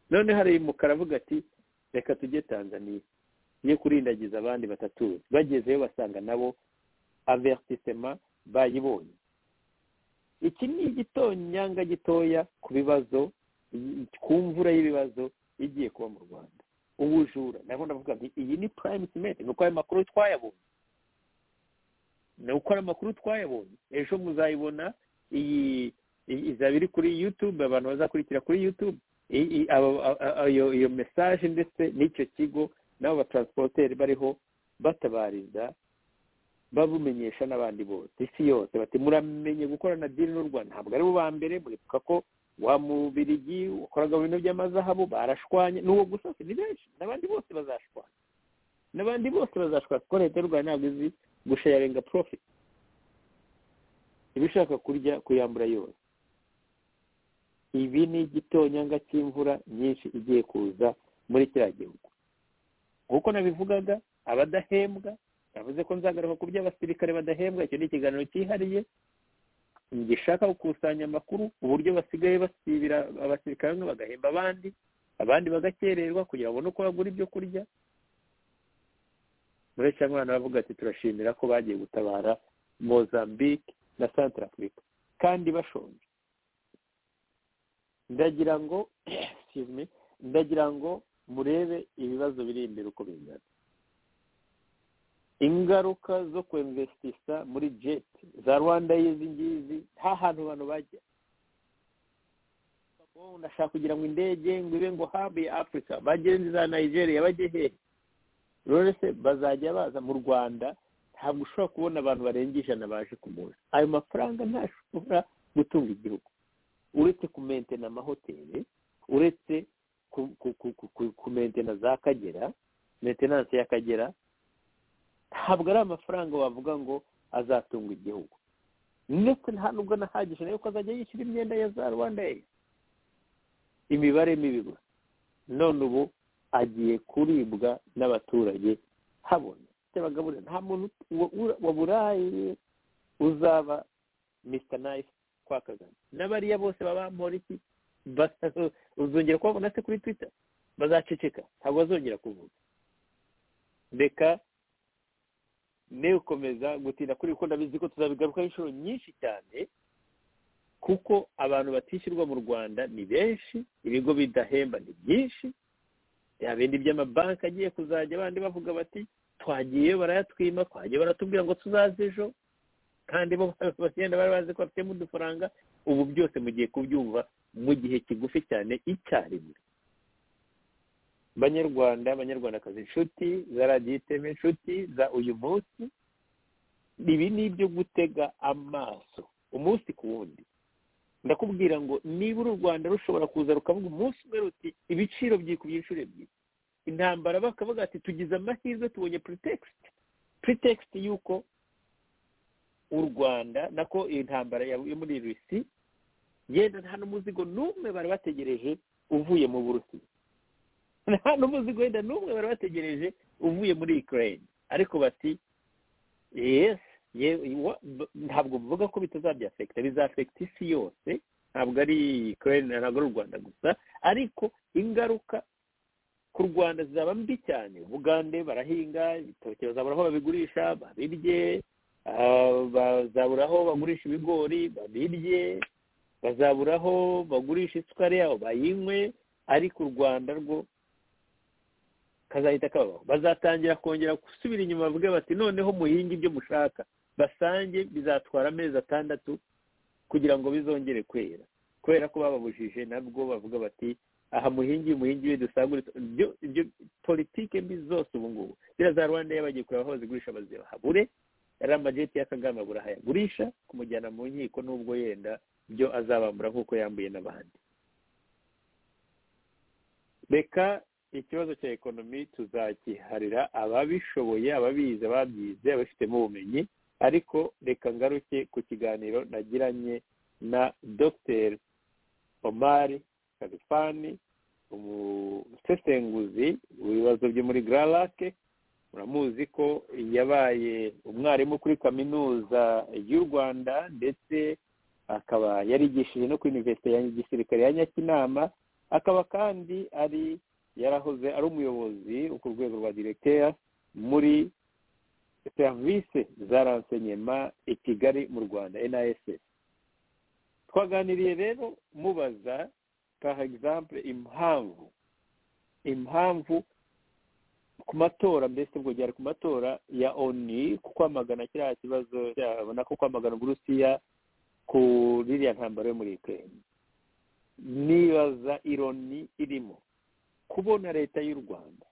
none hari umukara avuga ati reka tujye tanzaniya ye kurindagiza abandi batatuye bagezeyo basanga nabo averisisema bayibonye iki ni igitonyanga gitoya ku bibazo ku mvura y'ibibazo igiye kuba mu rwanda ubujura nabo ndavuga nti iyi ni prime simenti ni uko ayo makuru twayabonye ni uko ayo makuru twayabonye ejo muzayibona iyi izaba iri kuri yutube abantu bazakurikira kuri yutube iyo mesaje ndetse n'icyo kigo n'abo bataransipoteri bariho batabariza babumenyesha n'abandi bose isi yose bati muramenye gukorana diri n'u rwanda ntabwo ari bo ba mbere muribuka ko wa mubirigi wakoraga mu bintu by'amazahabu barashwanye n'uwo gusa ni benshi n'abandi bose bazashwana n'abandi bose bazashwana kuko leta y'u rwanda ntabwo izi gushayarenga porofiti iba ishaka kurya kuyambura yose ibi ni igitonyanga cy'imvura nyinshi igiye kuza muri kiriya gihugu nk'uko nabivugaga abadahembwa yavuze ko nzagaruka ku by'abasirikare badahembwa icyo ni ikiganiro cyihariye gishaka gukusanya amakuru uburyo basigaye basibira abasirikare bamwe bagahemba abandi abandi bagakererwa kugira ngo uko bagura ibyo kurya muri icyo mwana baravuga ati turashimira ko bagiye gutabara mozambique na santara afurika kandi bashonje ndagira ngo ndagira ngo murebe ibibazo biri imbere uko bingana ingaruka zo kwemvesitisa muri jeti za rwanda y'izi ngizi nta hantu abantu bajya ndashaka kugira ngo indege ngo ibe ngo habe ya afurika bagende za nigeria bajye hehe rero bazajya baza mu rwanda ntabwo ushobora kubona abantu barenga ijana baje ku munsi ayo mafaranga ntashobora gutunga igihugu uretse kumentena amahoteli uretse kumentena za kagera metenanse y'akagera ntabwo ari amafaranga wavuga ngo azatunga igihugu ndetse nta nubwo nahagije nayo ko azajya yishyura imyenda ya za rwanda ye imibare mibi gusa none ubu agiye kuribwa n'abaturage habona by'abagaburira nta muntu waburaye uzaba misita nayifu kwa kagame n'abariya bose baba iki uzongera kubabona se kuri twita bazaceceka ntabwo bazongera kuvuga reka ne gukomeza gutinda kuri kuko ndabizi ko tuzabigarukaho inshuro nyinshi cyane kuko abantu batishyurwa mu rwanda ni benshi ibigo bidahemba ni byinshi bya bindi by'amabanki agiye kuzajya abandi bavuga bati twagiye barayatwima twagiye baratubwira ngo tuzaze ejo kandi bo bagenda bari bazi ko bafitemo udufaranga ubu byose mugiye kubyumva mu gihe kigufi cyane icyarimwe banyarwanda abanyarwandakazi inshuti za radiyo iteme inshuti za uyu munsi ibi ni ibyo gutega amaso umunsi ku wundi ndakubwira ngo niba uru rwanda rushobora kuza rukavuga umunsi umwe ruti ibiciro byikubye inshuro ebyiri intambara bakavuga ati tugize amahirwe tubonye puritekisite puritekisite y'uko u rwanda nako intambara yo muri rusi yenda nta n'umuzigo n'umwe bari bategereje uvuye mu burusiya nta n'umuzigo wenda n'umwe bari bategereje uvuye muri ikirere ariko bati yesi ntabwo mvuga ko bitazabyafekita bizafekita isi yose ntabwo ari ikirere ntabwo ari u rwanda gusa ariko ingaruka ku rwanda zaba mbi cyane bugande barahinga ibitoki bazabura aho babigurisha babirye bazabura aho bagurisha ibigori babirye bazabura aho bagurisha isukari yabo bayinywe ariko u rwanda rwo kazahita kabaho bazatangira kongera gusubira inyuma bavuge bati noneho muhinge ibyo mushaka basange bizatwara amezi atandatu kugira ngo bizongere kwera kubera ko bababujije nabwo bavuga bati aha muhingi muhingi we dusagure ibyo politike mbi zose ubu ngubu ziriya za rwanda iyo bagiye kureba aho bazigurisha bazihabure yari amajeti y'akagama burahayagurisha kumujyana mu nkiko n'ubwo yenda byo azabambura nk'uko yambuye n'abandi reka ikibazo cya ekonomi tuzagiharira ababishoboye ababizi ababyize ababifitemo ubumenyi ariko reka ngaruke ku kiganiro nagiranye na dr omari kalifani umusesenguzi w'ibibazo byo muri gararake muramuzi ko yabaye umwarimu kuri kaminuza y'u rwanda ndetse akaba yarigishije no kuri iniverisite ya gisirikare ya nyakinama akaba kandi ari yarahoze ari umuyobozi wo ku rwego rwa diregiteya muri serivisi za ransenyema i kigali mu rwanda NISS twaganiriye rero mubaza par exemple impamvu impamvu ku matora mbese bwogera ku matora ya oni ku kwamagana kiriya kibazo cyabona ko kwamagana uburusiya ku ririya ntambaro yo muri ikirere nibaza ironi irimo kubona leta y'u rwanda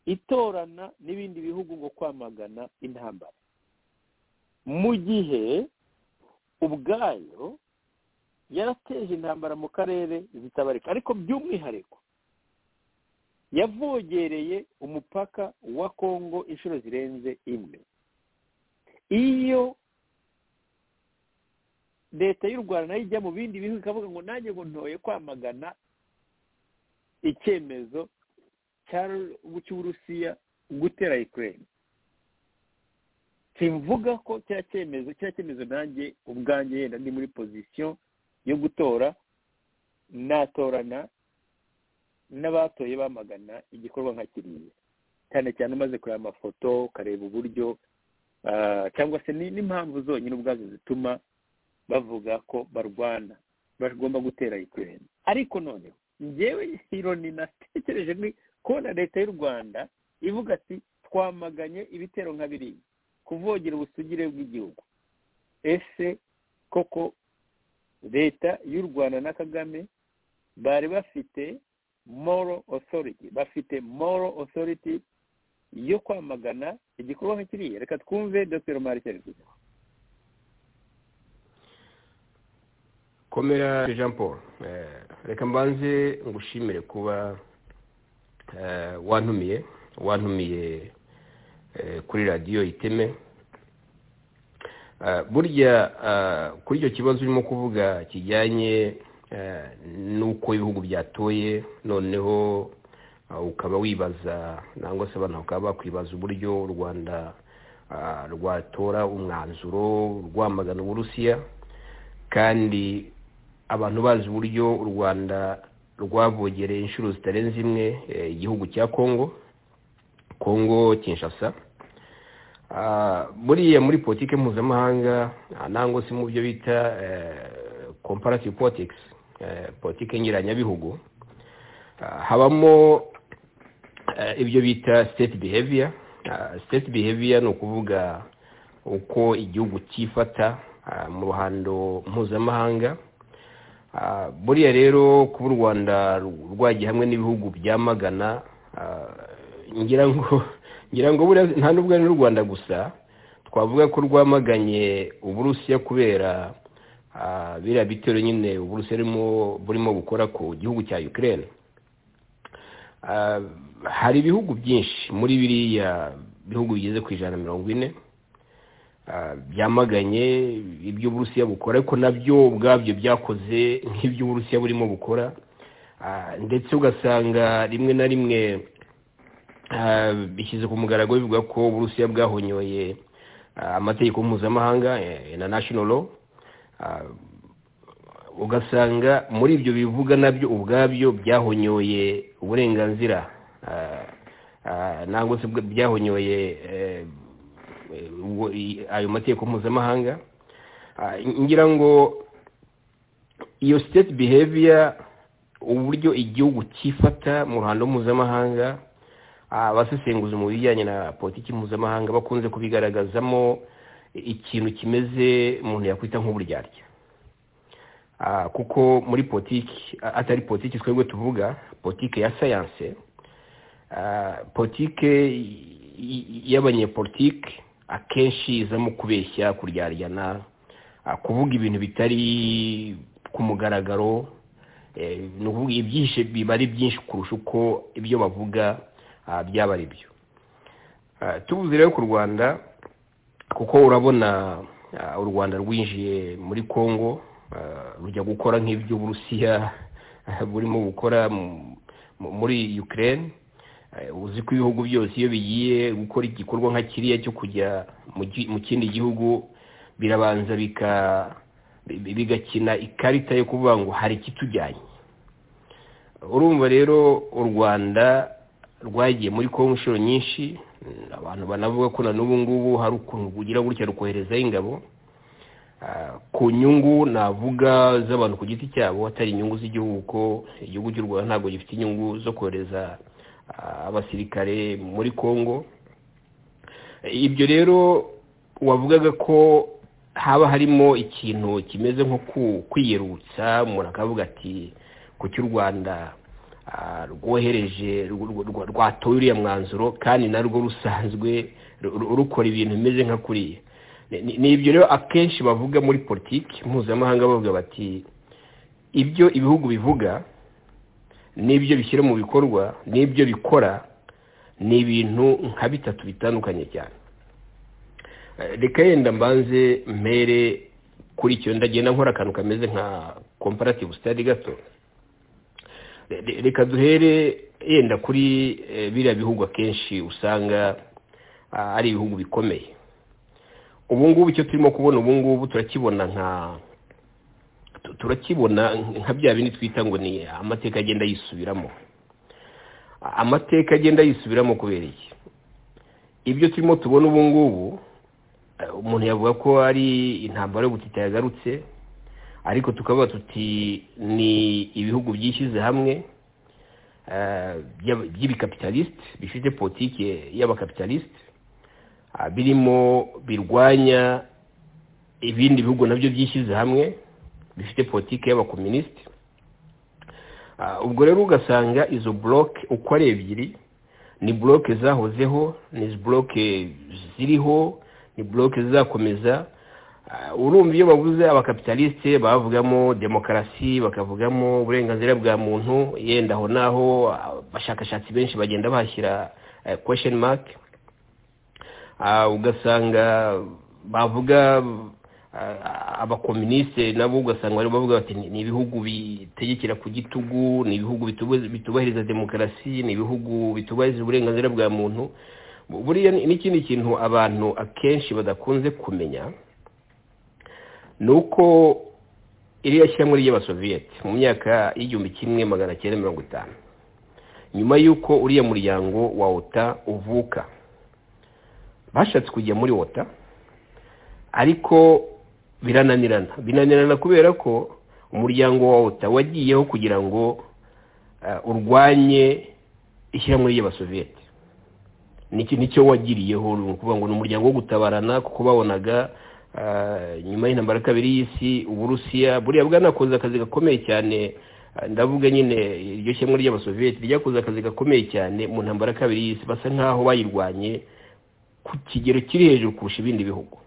itorana n'ibindi bihugu ngo kwamagana intambara mu gihe ubwayo yarateje intambara mu karere zitabarika ariko by'umwihariko yavogereye umupaka wa kongo inshuro zirenze imwe iyo leta y'u rwanda nayo ijya mu bindi bihugu ikavuga ngo nanjye ngo ntoye kwamagana icyemezo cy'uburusiya gutera ikirere kivuga ko cya cyemezo cya cyemezo nanjye ubwanjye yenda ndi muri pozisiyo yo gutora natorana n'abatoye bamagana igikorwa nka kiriya cyane cyane umaze kureba amafoto ukareba uburyo cyangwa se n'impamvu zonyine ubwazo zituma bavuga ko barwana bagomba gutera ikirere ariko noneho ngewe ironi natekereje ni kubona leta y'u rwanda ivuga ati twamaganye ibitero nka biriya kuvogera ubusugire bw'igihugu ese koko leta y'u rwanda na kagame bari bafite moro osoriti bafite moro osoriti yo kwamagana igikorwa nka kiriya reka twumve dr marcel kugira komera jean paul reka mbanze ngushimire kuba wantumiye wantumiye kuri radiyo iteme burya kuri icyo kibazo urimo kuvuga kijyanye n'uko ibihugu byatoye noneho ukaba wibaza nangwa se abantu bakaba bakwibaza uburyo u rwanda rwatora umwanzuro rwamagana uburusiya kandi abantu bazi uburyo u rwanda rwavogereye inshuro zitarenze imwe igihugu cya kongo kongo kinshasa buriya muri politiki mpuzamahanga nangwa se mu byo bita comparative politics politiki nyiranyabihugu habamo ibyo bita state behavior state behavior ni ukuvuga uko igihugu cyifata mu ruhando mpuzamahanga buriya rero kuba u rwanda rwagiye hamwe n'ibihugu byamagana ngira ngo ngira ngo nta n'ubwo ari n'u rwanda gusa twavuga ko rwamaganye uburusiya kubera biriya bitero nyine uburusiya burimo gukora ku gihugu cya ukirere hari ibihugu byinshi muri biriya bihugu bigeze ku ijana na mirongo ine byamaganye ibyo uburusiya bukora ariko nabyo ubwabyo byakoze nk'ibyo uburusiya burimo bukora ndetse ugasanga rimwe na rimwe bishyize ku mugaragaro bivuga ko uburusiya bwahonyoye amategeko mpuzamahanga na nashinoro ugasanga muri ibyo bivuga nabyo ubwabyo byahonyoye uburenganzira nangwa se byahonyoye ayo mategeko mpuzamahanga ngira ngo iyo state behavior uburyo igihugu cyifata mu ruhando mpuzamahanga abasesenguzi mu bijyanye na politiki mpuzamahanga bakunze kubigaragazamo ikintu kimeze umuntu yakwita nk'uburyarya kuko muri politiki atari politiki twebwe tuvuga politiki ya sayanse politiki y'abanyepolitiki akenshi izamo kubeshya kuryaryana kuvuga ibintu bitari ku mugaragaro ni ukuvuga ibyihishe biba ari byinshi kurusha uko ibyo bavuga byaba ari byo tubuze rero ku rwanda kuko urabona u rwanda rwinjiye muri congo rujya gukora nk'iby'uburusiya burimo gukora muri ukraine uzi ko ibihugu byose iyo bigiye gukora igikorwa nka kiriya cyo kujya mu kindi gihugu birabanza bigakina ikarita yo kuvuga ngo hari ikitujyanye urumva rero u rwanda rwagiye muri kongo inshuro nyinshi abantu banavuga ko na n'ubu ngubu hari ukuntu bugira gutya rukoherezaho ingabo ku nyungu navuga z'abantu ku giti cyabo atari inyungu z'igihugu ko igihugu cy'u rwanda ntabwo gifite inyungu zo kohereza abasirikare muri kongo ibyo rero wavugaga ko haba harimo ikintu kimeze nko kwiyerutsa umuntu akavuga ati ku cy'u rwanda rwohereje rwatoye uriya mwanzuro kandi narwo rusanzwe rukora ibintu bimeze nka kuriya ni ibyo rero akenshi bavuga muri politiki mpuzamahanga bavuga bati ibyo ibihugu bivuga n'ibyo bishyira mu bikorwa n'ibyo bikora ni ibintu nka bitatu bitandukanye cyane reka yenda mbanze mbere kuri icyo ndagenda nkora akantu kameze nka comparative study gato reka duhere yenda kuri biriya bihugu akenshi usanga ari ibihugu bikomeye ubu ngubu icyo turimo kubona ubu ngubu turakibona nka turakibona nka bya bindi twita ngo ni amateka agenda yisubiramo amateka agenda yisubiramo kubera iki ibyo turimo tubona ubu ngubu umuntu yavuga ko ari intambara y'ubutita yagarutse ariko tukavuga tuti ni ibihugu byishyize hamwe by'ibikapitalisite bifite politiki y'abakapitalisite birimo birwanya ibindi bihugu nabyo byishyize hamwe bifite politiki y'abakominisite ubwo rero ugasanga izo buroke uko ari ebyiri ni buroke zahozeho ni buroke ziriho ni buroke zizakomeza urumva iyo babuze abakapitalisite bavugamo demokarasi bakavugamo uburenganzira bwa muntu yenda aho n'aho abashakashatsi benshi bagenda bahashyira kwesheni maki ugasanga bavuga abakominisite nabo ugasanga barimo bavuga bati ni ibihugu bitegekera ku gitugu ni ibihugu bitubahiriza demokarasi ni ibihugu bitubahiriza uburenganzira bwa muntu buriya n'ikindi kintu abantu akenshi badakunze kumenya ni uko iriya shyira muri ry'abasoviyete mu myaka y'igihumbi kimwe magana cyenda mirongo itanu nyuma y'uko uriya muryango wa wota uvuka bashatse kujya muri wota ariko birananirana binanirana kubera ko umuryango wa wota wagiyeho kugira ngo urwanye ishyirahamwe ry'abasoviyete nicyo wagiriyeho ni ukuvuga ngo ni umuryango wo gutabarana kuko babonaga nyuma y'intambara kabiri y'isi uburusiya buriya bwanakoze akazi gakomeye cyane ndavuga nyine iryo shyamwe ry'abasoviyeti ryakoze akazi gakomeye cyane mu ntambara kabiri y'isi basa nkaho bayirwanye ku kigero kiri hejuru kurusha ibindi bihugu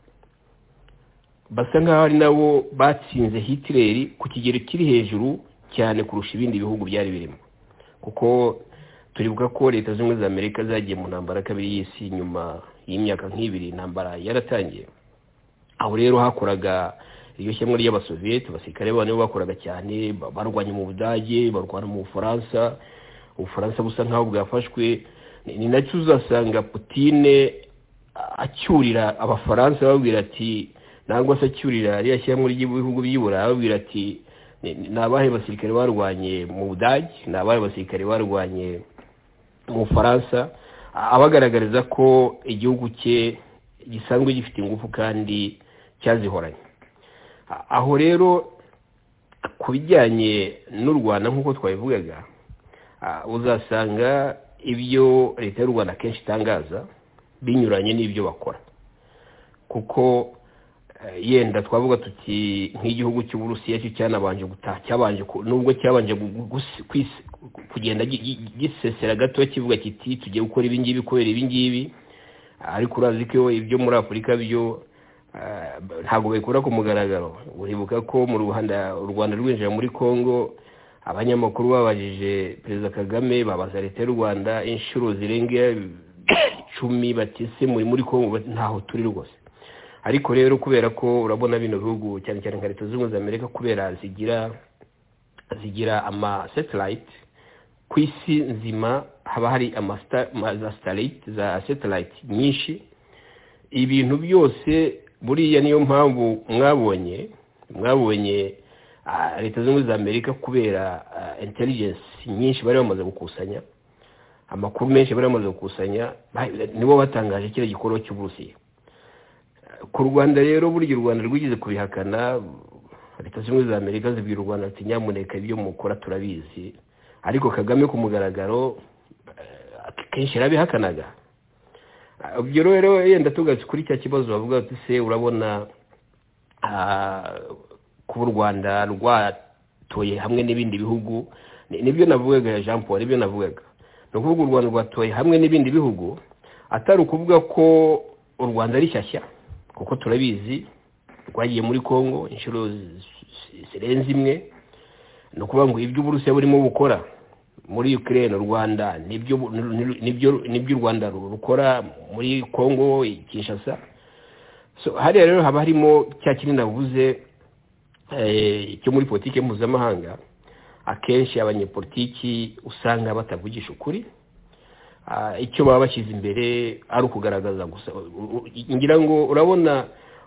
basa nkaho ari nabo batsinze hitireri ku kigero kiri hejuru cyane kurusha ibindi bihugu byari birimo kuko turibuka ko leta zunze ubumwe za amerika zagiye mu ntambara kabiri y'isi nyuma y'imyaka nk'ibiri intambara yaratangiye aho rero hakoraga iryo shyamwe ry'abasoviyete abasirikare nibo bakoraga cyane barwanya mu budage barwana mu bufaransa ubufaransa busa nkaho bwafashwe ni nacyo uzasanga putine acyurira abafaransa babwira ati ntabwo se acyurira ririya shyamwe ry'ibihugu by'iburayi babwira ati ni abahe basirikare barwanye mu budage ni abahe basirikare barwanye mu bufaransa abagaragariza ko igihugu cye gisanzwe gifite ingufu kandi cyazihoranye aho rero ku bijyanye n'u rwanda nk'uko twabivugaga uzasanga ibyo leta y'u rwanda akenshi itangaza binyuranye n'ibyo bakora kuko yenda twavuga tuti nk'igihugu cy'uburusiya cyo cyanabanje gutaha cyabanje nubwo cyabanje kugenda gisesera gato kivuga kiti tugiye gukora ibingibi kubera ibingibi ariko urazi ko ibyo muri afurika byo ntabwo babikora ku mugaragaro uribuka ko mu rwanda u rwanda rwinjira muri congo abanyamakuru babajije perezida kagame babaza leta y'u rwanda inshuro zirenga icumi bati se muri muri kongo ntaho turi rwose ariko rero kubera ko urabona bino bihugu cyane cyane nka leta zunze ubumwe za amerika kubera zigira zigira ama satelite ku isi nzima haba hari ama satelite za satelite nyinshi ibintu byose buriya niyo mpamvu mwabonye mwabonye leta zunze ubumwe za amerika kubera intelligence nyinshi bari bamaze gukusanya amakuru menshi bari bamaze gukusanya nibo batangaje kiriya gikorwa cy'uburusiya ku rwanda rero burya u rwanda rwigeze kubihakana leta zunze ubumwe za amerika zibwira u rwanda ati nyamuneka ibyo mukora turabizi ariko kagame ku mugaragaro kenshi yarabihakanaga ibyo rero yenda tugatse kuri cya kibazo bavuga ati se urabona kuba u rwanda rwatoye hamwe n'ibindi bihugu nibyo navugaga jean paul nibyo navugaga ni ukuvuga u rwanda rwatoye hamwe n'ibindi bihugu atari ukuvuga ko u rwanda ari shyashya kuko turabizi rwagiye muri congo inshuro zirenze imwe ni ukuvuga ngo iby'uburusiya burimo bukora muri ukraine u rwanda nibyo u rwanda rukora muri congo kinshasa hariya rero haba harimo cya kinini navuze cyo muri politiki mpuzamahanga akenshi abanyepolitiki usanga batavugisha ukuri icyo baba bashyize imbere ari ukugaragaza gusa ngira ngo urabona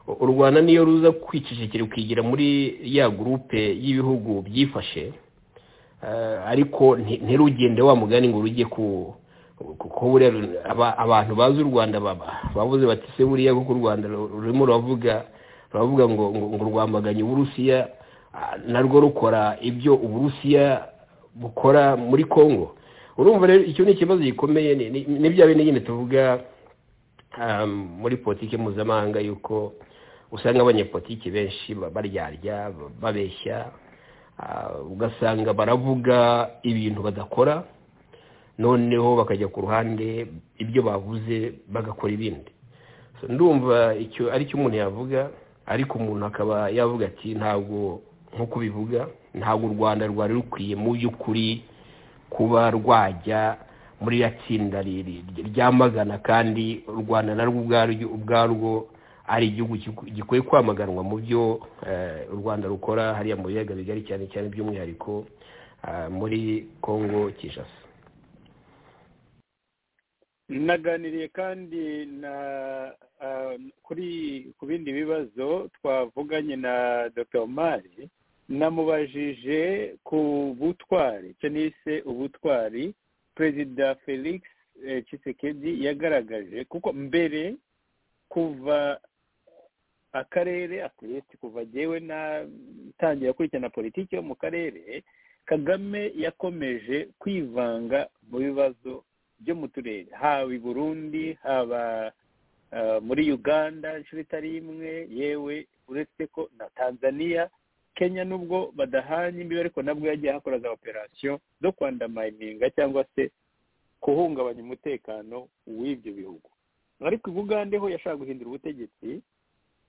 u rwanda niyo ruza kwicecekera ukigira muri ya gurupe y'ibihugu byifashe ariko ntirugende wa mugani ngo rujye ku buriya abantu bazi u rwanda bavuze bati se buriya kuko u rwanda rurimo ruravuga baravuga ngo ngo rwamaganye uburusiya narwo rukora ibyo uburusiya bukora muri congo urumva rero icyo ni ikibazo gikomeye ni bya bindi nyine tuvuga muri politiki mpuzamahanga yuko usanga abanyepolitiki benshi baryarya babeshya ugasanga baravuga ibintu badakora noneho bakajya ku ruhande ibyo bavuze bagakora ibindi ndumva icyo aricyo umuntu yavuga ariko umuntu akaba yavuga ati ntabwo nk'uko bivuga ntabwo u rwanda rwari rukwiye mu by'ukuri kuba rwajya muri iriya tsinda ryamagana kandi u rwanda narwo ubwarwo ubwarwo ari igihugu gikwiye kwamaganwa mu byo u rwanda rukora hariya mu biyaga bigari cyane cyane by'umwihariko muri congo kinshasa naganiriye kandi na kuri ku bindi bibazo twavuganye na dr omari namubajije ku butwari cyangwa ubutwari perezida felix Tshisekedi yagaragaje kuko mbere kuva akarere akireti kuva agewe natangira kurikirana politiki yo mu karere kagame yakomeje kwivanga mu bibazo byo mu turere haba i burundi haba muri uganda inshuro itari imwe yewe uretse ko na tanzania kenya nubwo badahanye imbibi ariko nabwo yagiye akora za operasiyo zo kwandamayininga cyangwa se guhungabanya umutekano w'ibyo bihugu ariko i bugande ho yashaka guhindura ubutegetsi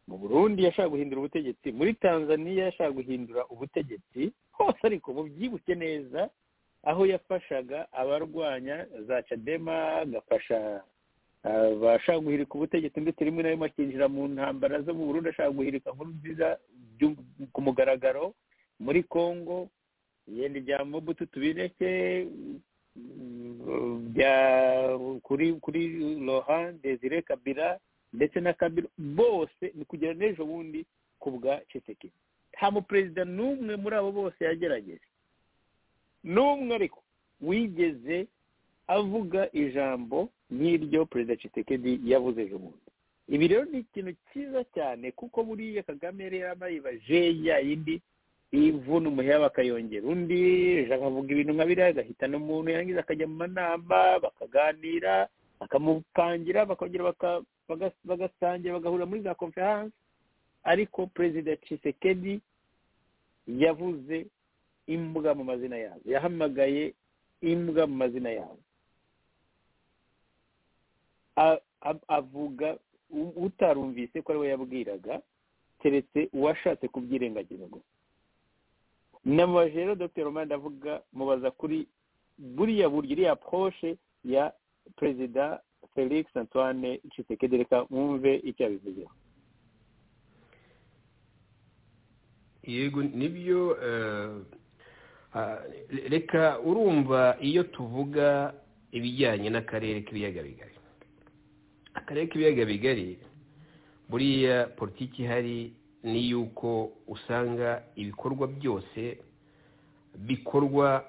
mu burundi yashaka guhindura ubutegetsi muri tanzania yashaka guhindura ubutegetsi hose ariko mubyibuke neza aho yafashaga abarwanya za cadema agafasha abashaka guhirika ubutegetsi ndetse rimwe na rimwe akinjira mu ntambara zo mu burundu ashaka guhirika nkuru nziza ku mugaragaro muri congo yenda ibya mubutu tubireke kuri kuri rohan desire kabira ndetse na kabira bose ni kugera n'ejo bundi ku bwa ceseke nta muperezida n'umwe muri abo bose yagerageje n'umwe ariko wigeze avuga ijambo nk'iryo perezida Tshisekedi yavuze ejo bundi ibi rero ni ikintu cyiza cyane kuko buriya kagame yari yarabayibaje ya yindi ivuna umuheha bakayongera undi akavuga ibintu nka biriya agahitana umuntu yarangiza akajya mu manama bakaganira bakamupangira bakongera bagasangira bagahurira muri za konferanse ariko perezida Tshisekedi yavuze imbwa mu mazina yazo yahamagaye imbwa mu mazina yazo avuga utarumvise ko ari we yabwiraga keretse uwashatse kubyirengagiza gusa nama rero dr romani ndavuga mubaza kuri buriya buryo iriya poroshe ya perezida felix antoine cisekedi reka mwumve icyo yabivuzeho yego nibyo reka urumva iyo tuvuga ibijyanye n'akarere k'ibiyaga bigari akarere k'ibiyaga bigari buriya politiki ihari ni yuko usanga ibikorwa byose bikorwa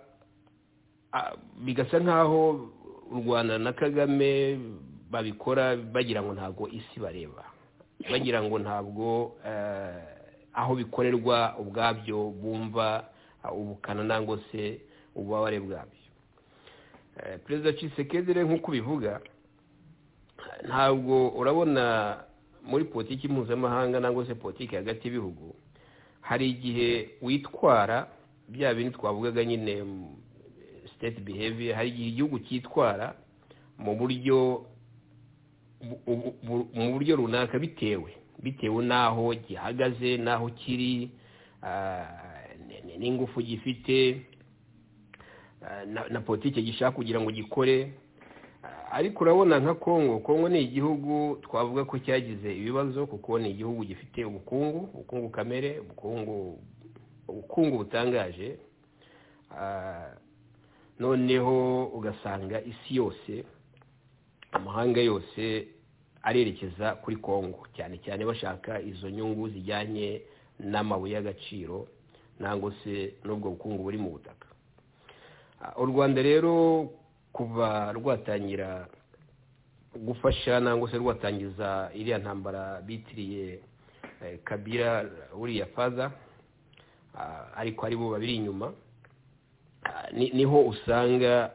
bigasa nk'aho u rwanda na kagame babikora bagira ngo ntabwo isi bareba bagira ngo ntabwo aho bikorerwa ubwabyo bumva ubukana nangwa se ububabare bwabyo perezida cisekedi nk'uko ubivuga ntabwo urabona muri politiki mpuzamahanga nangwa se politiki hagati y'ibihugu hari igihe witwara bya bindi twavugaga nyine siteti biheviye hari igihe igihugu cyitwara mu buryo mu buryo runaka bitewe bitewe n'aho gihagaze n'aho kiri n'ingufu gifite na politiki gishaka kugira ngo gikore ariko urabona nka kongo kongo ni igihugu twavuga ko cyagize ibibazo kuko ni igihugu gifite ubukungu ubukungu kamere ubukungu ubukungu butangaje noneho ugasanga isi yose amahanga yose arerekeza kuri kongo cyane cyane bashaka izo nyungu zijyanye n'amabuye y'agaciro nangwa se n'ubwo bukungu buri mu butaka u rwanda rero kuva rwatangira gufasha nangwa se rwatangiza iriya ntambara bitiriye kabira uriya faza ariko ari bo babiri inyuma niho usanga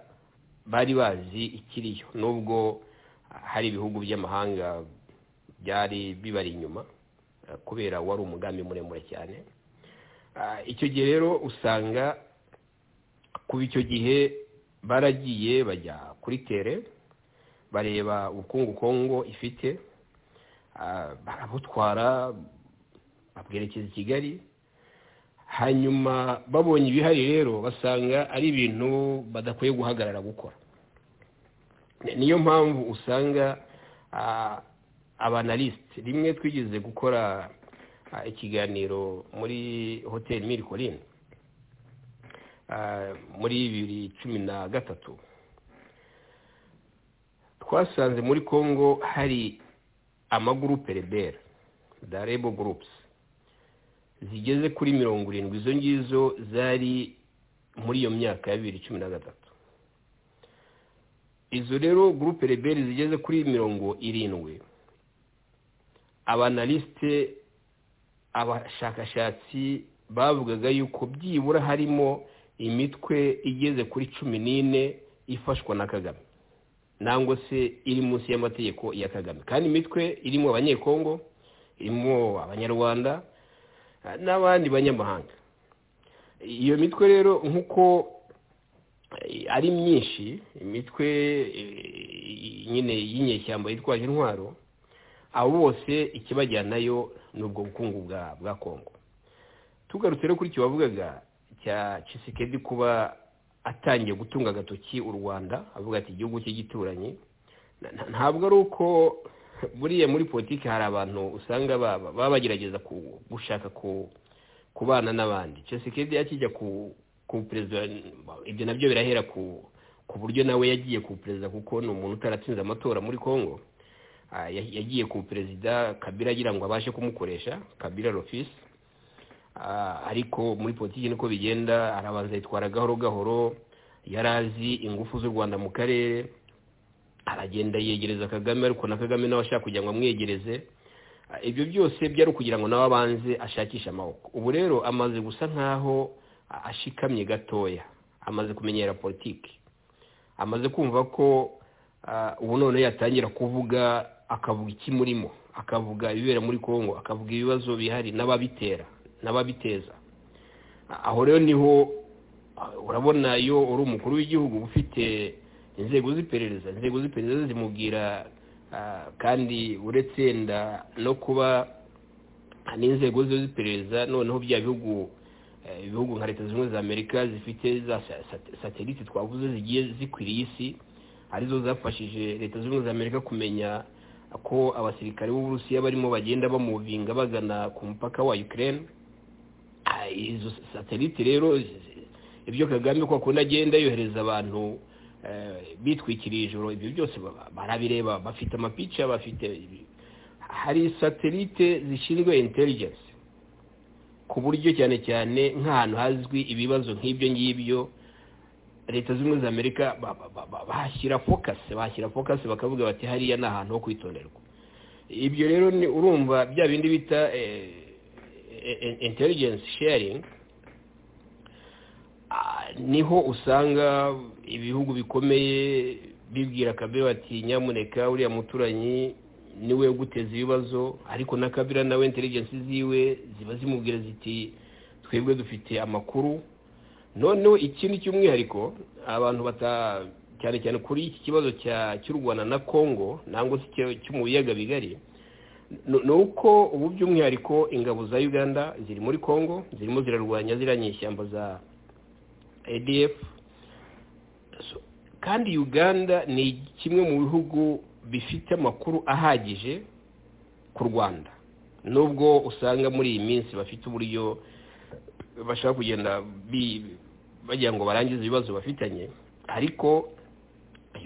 bari bazi ikiriyo nubwo hari ibihugu by'amahanga byari bibari inyuma kubera wari umugambi muremure cyane icyo gihe rero usanga kuba icyo gihe baragiye bajya kuri tere bareba ubukungu kongo ifite barabutwara babwerekeza i kigali hanyuma babonye ibihari rero basanga ari ibintu badakwiye guhagarara gukora niyo mpamvu usanga abanalisite rimwe twigeze gukora ikiganiro muri hoteli miri korine muri bibiri cumi na gatatu twasanze muri congo hari amagurupe rebera da rebo gurupusi zigeze kuri mirongo irindwi izo ngizo zari muri iyo myaka ya bibiri cumi na gatatu izo rero gurupe rebera zigeze kuri mirongo irindwi abanalisite abashakashatsi bavugaga yuko byibura harimo imitwe igeze kuri cumi n'ine ifashwa na kagame nangwa se iri munsi y'amategeko ya kagame kandi imitwe irimo abanyekongo irimo abanyarwanda n'abandi banyamahanga iyo mitwe rero nk'uko ari myinshi imitwe nyine y'inyeshyamba yitwaje intwaro abo bose ikibajyanayo ni ubwo bukungu bwa kongo tugarutse rero kuri icyo bavugaga cya cisikedi kuba atangiye gutunga agatoki u rwanda avuga ati igihugu cye gituranyi ntabwo ari uko buriya muri politiki hari abantu usanga baba bagerageza gushaka kubana n'abandi cisikedi akijya ku perezida ibyo nabyo birahera ku buryo nawe yagiye ku perezida kuko ni umuntu utaratsinze amatora muri congo yagiye ku perezida kabira agira ngo abashe kumukoresha kabira rofisi ariko muri politiki niko bigenda arabanza yitwara gahoro gahoro yari azi ingufu z'u rwanda mu karere aragenda yegereza kagame ariko na kagame nawe ashaka kugira ngo amwegereze ibyo byose byari ukugira ngo nawe abanze ashakishe amaboko ubu rero amaze gusa nkaho ashikamye gatoya amaze kumenyera politiki amaze kumva ko ubu none yatangira kuvuga akavuga ikimurimo akavuga ibibera muri congo akavuga ibibazo bihari n'ababitera n'ababiteza aho rero niho urabona iyo uri umukuru w'igihugu ufite inzego z'iperereza inzego z'iperereza zimubwira kandi uretse no kuba n'inzego z'iperereza noneho bya bihugu ibihugu nka leta zunze ubumwe za amerika zifite za satelite twavuze zigiye zikwiriye isi arizo zafashije leta zunze ubumwe za amerika kumenya ko abasirikare b'uburusiya barimo bagenda bamuvinga bagana ku mupaka wa ukraine izo satelite rero ibyo kagame ko akunda agenda yohereza abantu bitwikiriye ijoro ibyo byose barabireba bafite amapica bafite hari satelite zishinzwe intelligence ku buryo cyane cyane nk'ahantu hazwi ibibazo nk'ibyo ngibyo leta zunze ubumwe za amerika bahashyira fokasi bahashyira fokasi bakavuga bati hariya ni ahantu ho kwitonderwa ibyo rero ni urumva bya bindi bita intelligence sharing niho usanga ibihugu bikomeye bibwira kabiri bati nyamuneka uriya muturanyi niwe uguteza ibibazo ariko na kabira nawe intelligence ziwe ziba zimubwira ziti twebwe dufite amakuru noneho ikindi cy'umwihariko abantu bata cyane cyane kuri iki kibazo cy'u rwanda na congo nangwa se cyo mu biyaga bigari ni uko ubu by'umwihariko ingabo za uganda ziri muri congo zirimo zirarwanya ziriya nyishyamba za adf kandi uganda ni kimwe mu bihugu bifite amakuru ahagije ku rwanda nubwo usanga muri iyi minsi bafite uburyo bashaka kugenda bagira ngo barangize ibibazo bafitanye ariko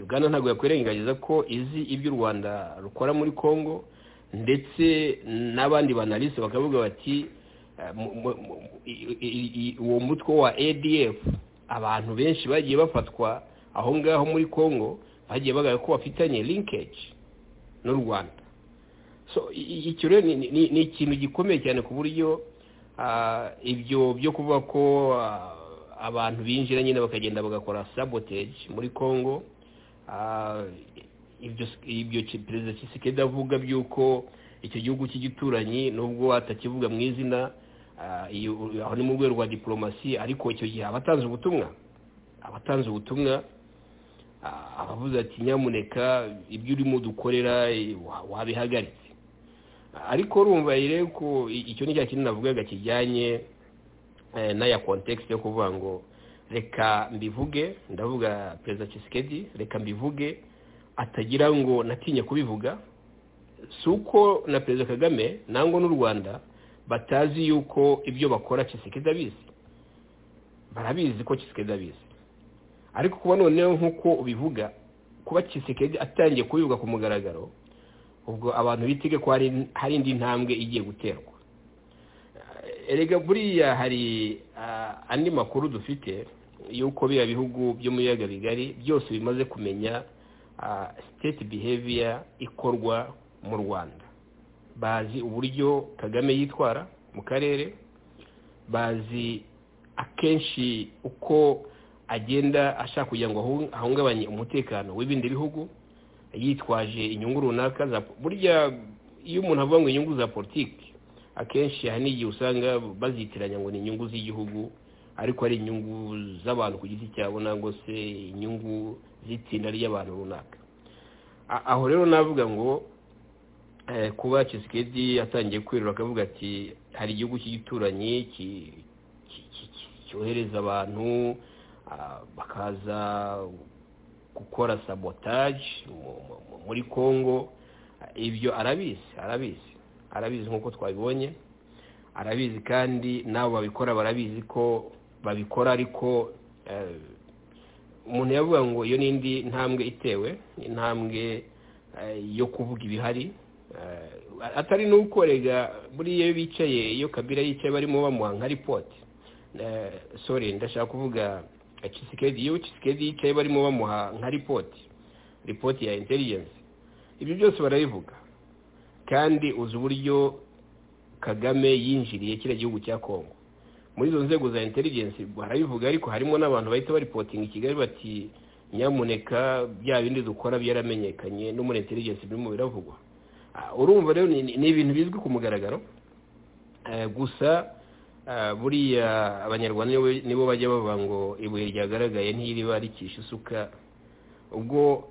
uganda ntabwo yakwirengagiza ko izi ibyo u rwanda rukora muri congo ndetse n'abandi banalise bakavuga bati uwo mutwe wa adf abantu benshi bagiye bafatwa aho ngaho muri congo bagiye bagaragara ko bafitanye linkeji n'u rwanda icyo rero ni ikintu gikomeye cyane ku buryo ibyo byo kuvuga ko abantu binjira nyine bakagenda bagakora sabotage muri congo ibyo perezida kisikedi avuga by'uko icyo gihugu cy'igituranyi nubwo atakivuga mu izina aho ni mu rwego rwa diporomasi ariko icyo gihe abatanze ubutumwa abatanze ubutumwa abavuze ati nyamuneka ibyo urimo dukorera wabihagaritse ariko urumva rero ko icyo ni cya kintu navugaga kijyanye n'aya kontekisi yo kuvuga ngo reka mbivuge ndavuga perezida kisikedi reka mbivuge atagira ngo natinye kubivuga si uko na perezida kagame nangwa n'u rwanda batazi yuko ibyo bakora kisikedi abizi barabizi ko kisikedi abizi ariko kuba noneho nk'uko ubivuga kuba kisekedi atangiye kubivuga ku mugaragaro ubwo abantu bitege ko hari indi ntambwe igiye guterwa erega buriya hari andi makuru dufite y'uko biriya bihugu byo mu biyaga bigari byose bimaze kumenya siteti biheviya ikorwa mu rwanda bazi uburyo kagame yitwara mu karere bazi akenshi uko agenda ashaka kugira ngo ahungabanye umutekano w'ibindi bihugu yitwaje inyungu runaka burya iyo umuntu avuga ngo inyungu za politiki akenshi hari n'igihe usanga bazitiranya ngo ni inyungu z'igihugu ariko ari inyungu z'abantu ku giti cyabo nangwa se inyungu z'itsinda ry'abantu runaka aho rero navuga ngo kuba kisikedi atangiye kwirura akavuga ati hari igihugu cy'igituranyi cyohereza abantu bakaza gukora sabotage muri congo ibyo arabizi arabizi arabizi nk'uko twabibonye arabizi kandi n'abo babikora barabizi ko babikora ariko umuntu yavuga ngo iyo ni indi ntambwe itewe intambwe yo kuvuga ibihari atari n'ukorega buriya iyo bicaye iyo kabira yicaye barimo bamuha nka ripoti sorry ndashaka kuvuga kisikedi iyo kisikedi yicaye barimo bamuha nka ripoti ripoti ya intelligence ibyo byose barabivuga kandi uzi uburyo kagame yinjiriye kiriya gihugu cya congo muri izo nzego za intelligence barabivuga ariko harimo n'abantu bahita baripotinga i kigali bati nyamuneka bya bindi dukora byaramenyekanye no muri intelligence birimo biravugwa urumva rero ni ibintu bizwi ku mugaragaro gusa buriya abanyarwanda nibo bajya bavuga ngo ibuye ryagaragaye ntiriba rikisha isuka ubwo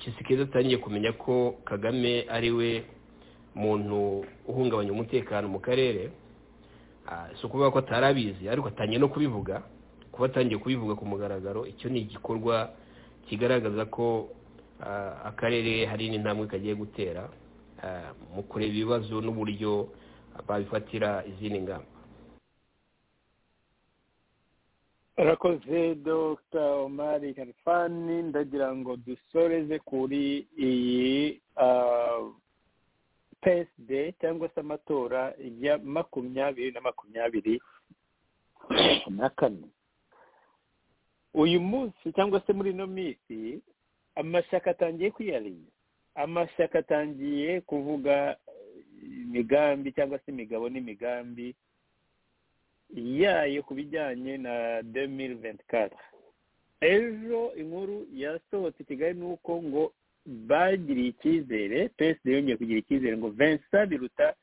kisikeza atangiye kumenya ko kagame ari we muntu uhungabanya umutekano mu karere si ukuvuga ko atarabizi ariko atangiye no kubivuga kuba atangiye kubivuga ku mugaragaro icyo ni igikorwa kigaragaza ko akarere hari n'intambwe kagiye gutera mu kureba ibibazo n'uburyo babifatira izindi ngamba arakoze dr omari harifani ndagira ngo dusoreze kuri iyi peside cyangwa se amatora ya makumyabiri na makumyabiri na kane uyu munsi cyangwa se muri ino minsi amashyaka atangiye kwiyariza amashyaka atangiye kuvuga imigambi cyangwa se imigabo n'imigambi yayo ku bijyanye na demiri venti kata ejo inkuru yasohotse i kigali ni uko ngo bagiriye icyizere peside yongeye kugira icyizere ngo vensa biruta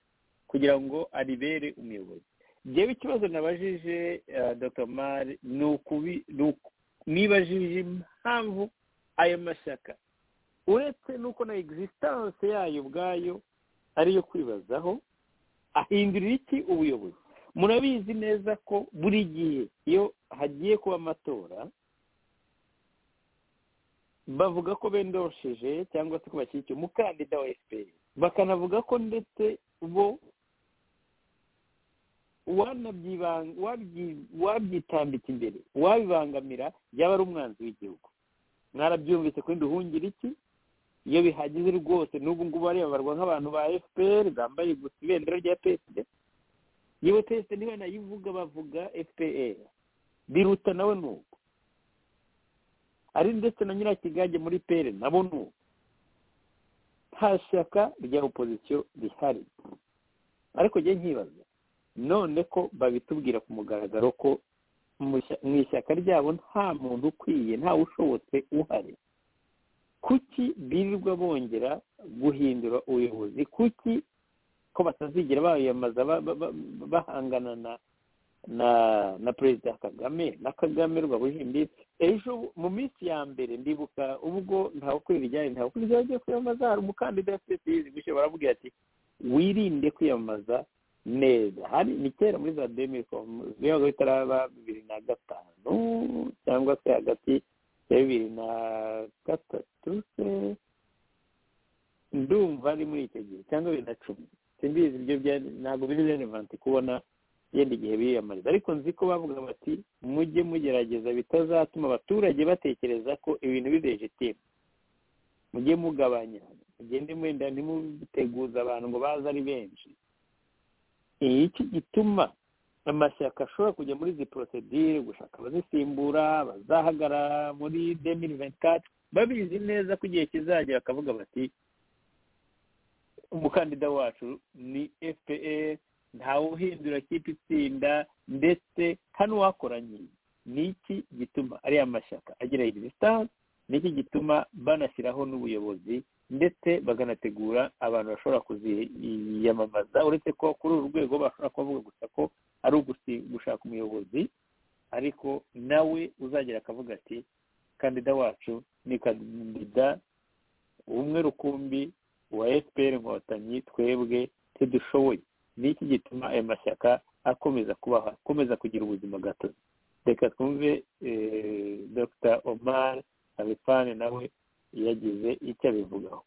kugira ngo aribere umuyobozi ngewe ikibazo nabajije dr mari nibajije impamvu ayo mashyaka uretse n'uko na egisitanse yayo ubwayo ariyo kwibazaho ahindurira iki ubuyobozi murabizi neza ko buri gihe iyo hagiye kuba amatora bavuga ko bendosheje cyangwa se ko bashyigikiye umukandida wa efuperi bakanavuga ko ndetse bo wabyitambika imbere wabibangamira yaba ari umwanzi w'igihugu mwarabyumvise ko duhungira iki iyo bihageze rwose n'ubu ngubu barebarwa nk'abantu ba efuperi bambaye gusa ibendera rya peside yewe peside niba nayivuga bavuga efuperi biruta nawe ni uko ari ndetse na nyirakigage muri pere nabo ni uko nta shyaka rya opozisiyo rihari ariko njye nkibaza none ko babitubwira ku mugaragaro ko mu ishyaka ryabo nta muntu ukwiye ntawe ushobotse uhari kuki birirwa bongera guhindura ubuyobozi kuki ko batazigera bayamamaza bahangana na na na perezida kagame na kagame rwabuje imbibi ejo mu minsi ya mbere ndibuka ubwo ntawe ukorera ijyanye ntawe ukorera ijyanye agiye kwiyamamaza hari umukandida wa sosiyete gushya baramubwira ati wirinde kwiyamamaza neza hari ni kera muri za demikomu zibaga bitaraba bibiri na gatanu cyangwa se hagati ya bibiri na gatatu se ndumva ari muri icyo gihe cyangwa bibiri na cumi simbizi ibyo ntabwo biri relevanti kubona yenda igihe biyamariza ariko nzi ko bavuga bati mujye mugerageza bitazatuma abaturage batekereza ko ibintu bidejetimu mujye mugabanya mugende mwenda ntimuteguza abantu ngo baze ari benshi iki gituma amashyaka ashobora kujya muri izi porosedire gushaka abazisimbura bazahagarara muri demiri venkati babizi neza ko igihe kizagera bakavuga bati umukandida wacu ni fpr ntawe uhindura kipe itsinda ndetse hano wakoranye ni iki gituma ariya mashyaka agira egisitanse ni iki gituma banashyiraho n'ubuyobozi ndetse bakanategura abantu bashobora kuziyamamaza uretse ko kuri uru rwego bashobora kuvuga gusa ko ari gushaka umuyobozi ariko nawe uzagera akavuga ati kandida wacu ni kandida umwe rukumbi wa efuperi inkotanyi twebwe ntidushoboye ni iki gituma aya mashyaka akomeza kubaha akomeza kugira ubuzima gatozi reka twumve dr omar habifani nawe yagize icyo abivugaho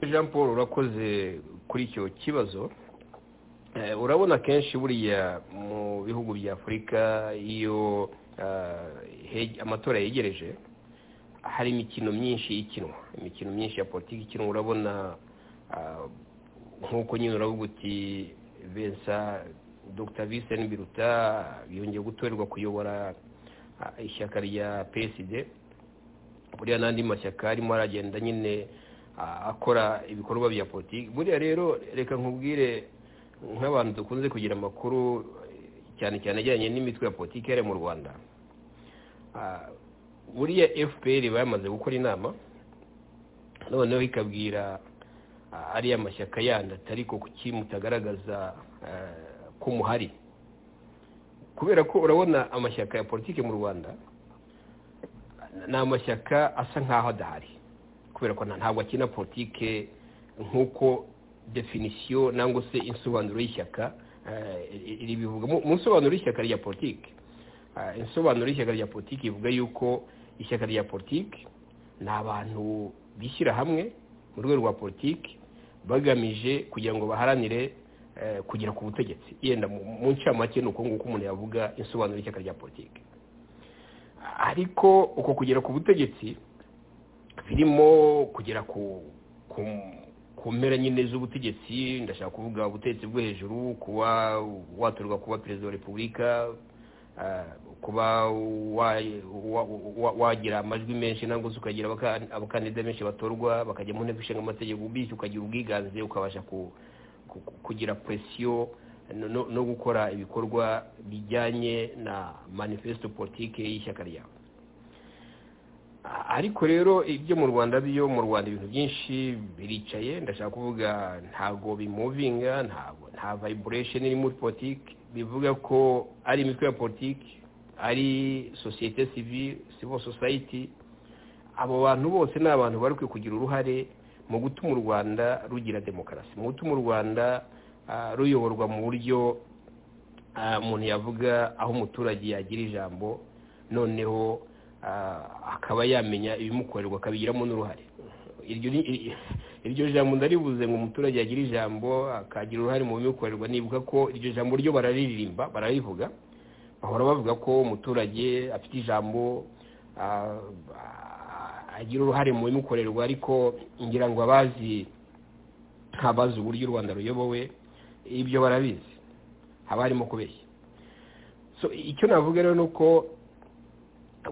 jean paul urakoze kuri icyo kibazo urabona kenshi buriya mu bihugu bya afurika iyo amatora yegereje hari imikino myinshi ikinwa imikino myinshi ya politiki ikinwa urabona nk'uko nyine uravuga uti bensa dr viseni biruta yongeye gutorerwa kuyobora ishyaka rya peside buriya n'andi mashyaka arimo aragenda nyine akora ibikorwa bya politiki buriya rero reka nkubwire nk'abantu dukunze kugira amakuru cyane cyane ajyanye n'imitwe ya politiki yari mu rwanda buriya fpr bamaze gukora inama noneho ikabwira ariya mashyaka yandi atari ko kuki mutagaragaza ko muhari kubera ko urabona amashyaka ya politiki mu rwanda ni amashyaka asa nk'aho adahari kubera ko ntabwo akina politiki nk'uko definisiyo nangwa se insobanuro y'ishyaka ribivuga mu nsobanuro y'ishyaka rya politiki insobanuro y'ishyaka rya politiki ivuga yuko ishyaka rya politiki ni abantu bishyira hamwe mu rwego rwa politiki bagamije kugira ngo baharanire kugera ku butegetsi yenda mu ncamake ni uko nguko umuntu yavuga insobanuro y'ishyaka rya politiki ariko uko kugera ku butegetsi birimo kugera ku mpera nyine z'ubutegetsi ndashaka kuvuga ubutegetsi bwo hejuru kuba watorwa kuba perezida wa repubulika kuba wagira amajwi menshi nangwa se ukagira abakandida benshi batorwa bakajya mu nteko ishinga amategeko bityo ukagira ubwiganze ukabasha kugira presiyo no gukora ibikorwa bijyanye na manifesito politiki y'ishyaka ryawe ariko rero ibyo mu rwanda byo mu rwanda ibintu byinshi biricaye ndashaka kuvuga ntabwo bimuvinga ntabwo nta vayiburesheni iri muri politiki bivuga ko ari imitwe ya politiki ari sosiyete civil society abo bantu bose ni abantu bari kugira uruhare mu gutuma u rwanda rugira demokarasi mu gutuma u rwanda ruyoborwa mu buryo umuntu yavuga aho umuturage yagira ijambo noneho akaba yamenya ibimukorerwa akabigiramo n'uruhare iryo jambo ndaribuze ngo umuturage yagira ijambo akagira uruhare mu bimukorerwa nibuka ko iryo jambo ryo bararirimba bararivuga bahora bavuga ko umuturage afite ijambo agira uruhare mu bimukorerwa ariko ngira ngo abazi ntabazi uburyo u rwanda ruyobowe ibyo barabizi haba harimo kubeshya icyo navuga rero ni uko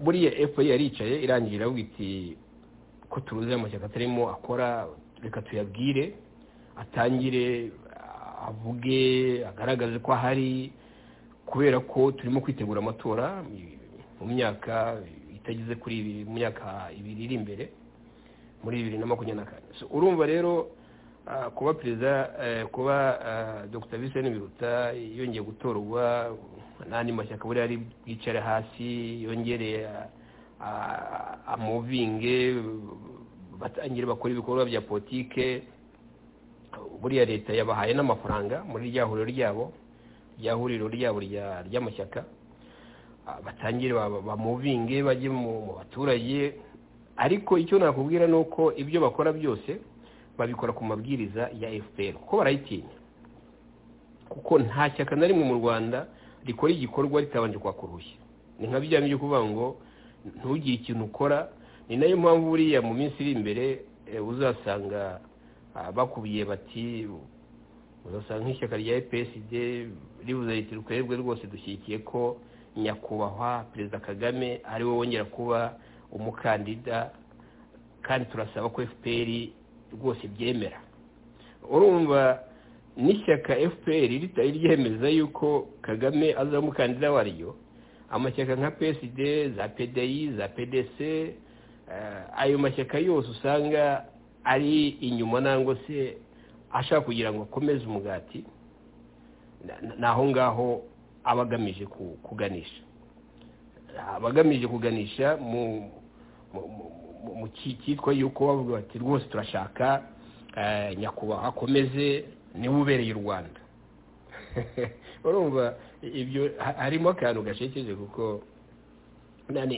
buriya epo yaricaye irangira iravuga iti ko turuzi amashyaka atarimo akora reka tuyabwire atangire avuge agaragaze ko ahari kubera ko turimo kwitegura amatora mu myaka itageze kuri ibi mu myaka ibiri iri imbere muri bibiri na makumyabiri na kane urumva rero kuba perezida kuba dr viseni biruta yongeye gutorwa n'andi mashyaka buriya ari bwicare hasi yongereye amuvinge batangire bakora ibikorwa bya politike buriya leta yabahaye n'amafaranga muri rya huriro ryabo rya huriro ryabo ry'amashyaka batangire bamuvinge bajye mu baturage ariko icyo nakubwira ni uko ibyo bakora byose babikora ku mabwiriza ya fpr kuko barayitinya kuko nta shyaka na rimwe mu rwanda rikora igikorwa ritabanje kwaka uruhushya ni nka bijyanye byo kuvuga ngo ntugire ikintu ukora ni nayo mpamvu buriya mu minsi iri imbere uzasanga bakubiye bati uzasanga nk'ishyaka rya epsd ribuze riti rukorerwe rwose dushyigikiye ko nyakubahwa perezida kagame ari we wongera kuba umukandida kandi turasaba ko fpr rwose byemera urumva n'ishyaka fpr ritari ryemeza yuko kagame azaba umukandida waryo amashyaka nka psd za pdi za pdc ayo mashyaka yose usanga ari inyuma nangwa se ashaka kugira ngo akomeze umugati ni aho ngaho aba agamije kuganisha aba agamije kuganisha mu cyitwa yuko bavuga bati rwose turashaka nyakubahwa akomeze niwe ubereye u rwanda urumva ibyo harimo akantu gashekeje kuko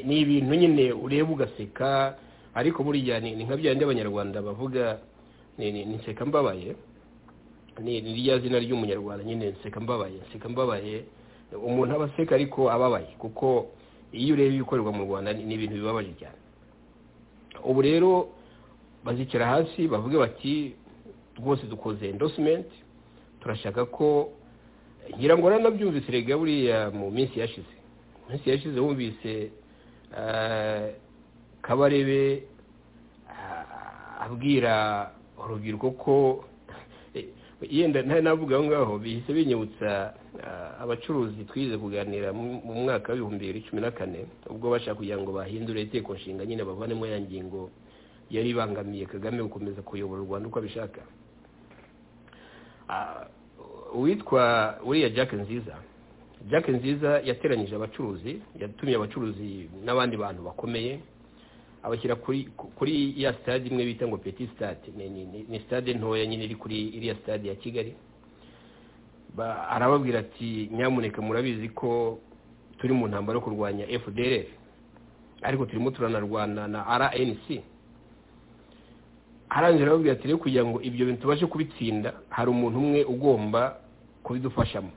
ni ibintu nyine ureba ugaseka ariko buriya ni nka byandi abanyarwanda bavuga ni nseka mbabaye ni rya zina ry'umunyarwanda nyine nseka mbabaye nseka mbabaye umuntu aba aseka ariko ababaye kuko iyo ureba ibikorerwa mu rwanda ni ibintu bibabaje cyane ubu rero bazicara hasi bavuge bati rwose dukoze endosimenti turashaka ko ngira ngo naranabyumvise rega buriya mu minsi yashize mu minsi yashize wumvise kabarebe abwira urubyiruko ko yenda ntari navuga aho ngaho bihise binyibutsa abacuruzi twize kuganira mu mwaka w'ibihumbi bibiri cumi na kane ubwo bashaka kugira ngo bahindure inteko nshinga nyine bavanemo ya ngingo yari ibangamiye kagame gukomeza kuyobora u rwanda uko abishaka uwitwa uriya jack nziza jack nziza yateranyije abacuruzi yatumye abacuruzi n'abandi bantu bakomeye abashyira kuri kuri ya sitade imwe bita ngo peti sitade ni sitade ntoya nyine iri kuri iriya sitade ya kigali arababwira ati nyamuneka murabizi ko turi mu ntambaro yo kurwanya fdr ariko turimo turanarwana na rnc arangije arababwira ati rero kugira ngo ibyo bintu tubashe kubitsinda hari umuntu umwe ugomba kubidufashamo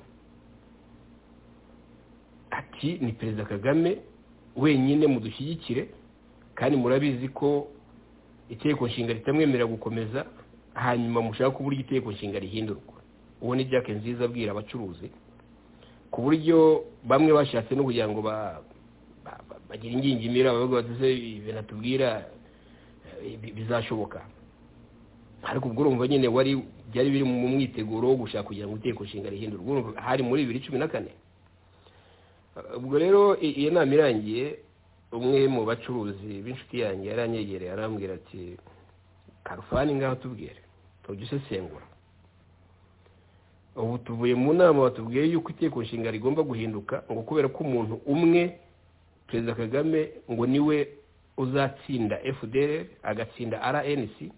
ati ni perezida kagame wenyine mudushyigikire kandi murabizi ko itegeko nshinga ritamwemerera gukomeza hanyuma mushaka uburyo itegeko nshinga rihindurwa uwo ni jack nziza abwira abacuruzi ku buryo bamwe bashatse no kugira ngo bagira ingingimira bavuga bati se ibintu atubwira bizashoboka ariko ubwo urumva nyine wari byari biri mu mwiteguro wo gushaka kugira ngo itegeko nshinga rihindurwe hari muri bibiri cumi na kane ubwo rero iyo nama irangiye umwe mu bacuruzi b'inshuti yanjye yaranyegereye arambwira ati karufani ngaho tubwire tujye usesengura ubu tuvuye mu nama batubwiye yuko itegeko nshinga rigomba guhinduka ngo kubera ko umuntu umwe perezida kagame ngo niwe uzatsinda fdr agatsinda rnc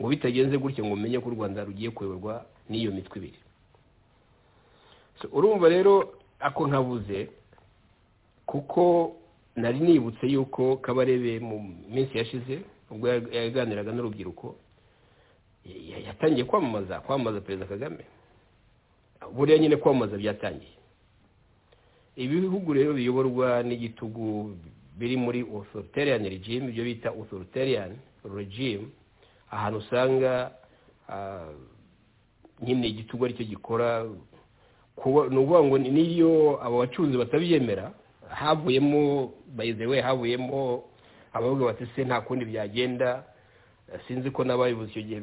ngo bitagenze gutyo ngo umenye ko u rwanda rugiye kuyoborwa n'iyo mitwe ibiri urumva rero ako nkabuze kuko nari nibutse yuko kabarebe mu minsi yashize ubwo yaganiraga n'urubyiruko yatangiye kwamamaza kwamamaza perezida kagame buriya nyine kwamamaza byatangiye ibihugu rero biyoborwa n'igitugu biri muri authoritarian regime ibyo bita authoritarian regime ahantu usanga nyine igitugu aricyo gikora ni ukuvuga ngo niyo abo bacuruzi batabyemera havuyemo bayizewe havuyemo abavuga bati se nta kundi byagenda sinzi ko n'abayobozi icyo gihe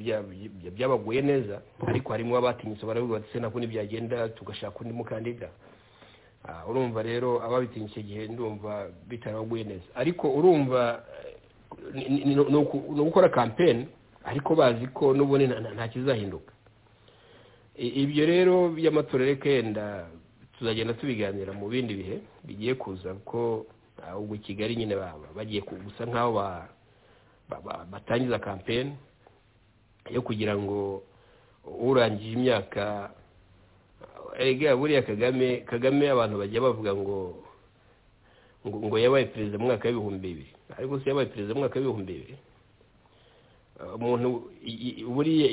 byabaguye neza ariko harimo abatinyutse baravuga bati se nta kundi byagenda tugashaka undi mukandida urumva rero ababitinya icyo gihe ndumva bitaraguye neza ariko urumva ni ugukora kampeni ariko bazi ko n'ubundi nta kizahinduka ibyo rero by'amatora reka yenda tuzagenda tubiganira mu bindi bihe bigiye kuza kuko ubwo kigali nyine bagiye gusa nk'aho batangiza kampeni yo kugira ngo urangije imyaka erega buriya kagame kagame abantu bajya bavuga ngo ngo yabaye perezida mu mwaka w'ibihumbi bibiri ariko se yabaye perezida mu mwaka w'ibihumbi bibiri umuntu buriya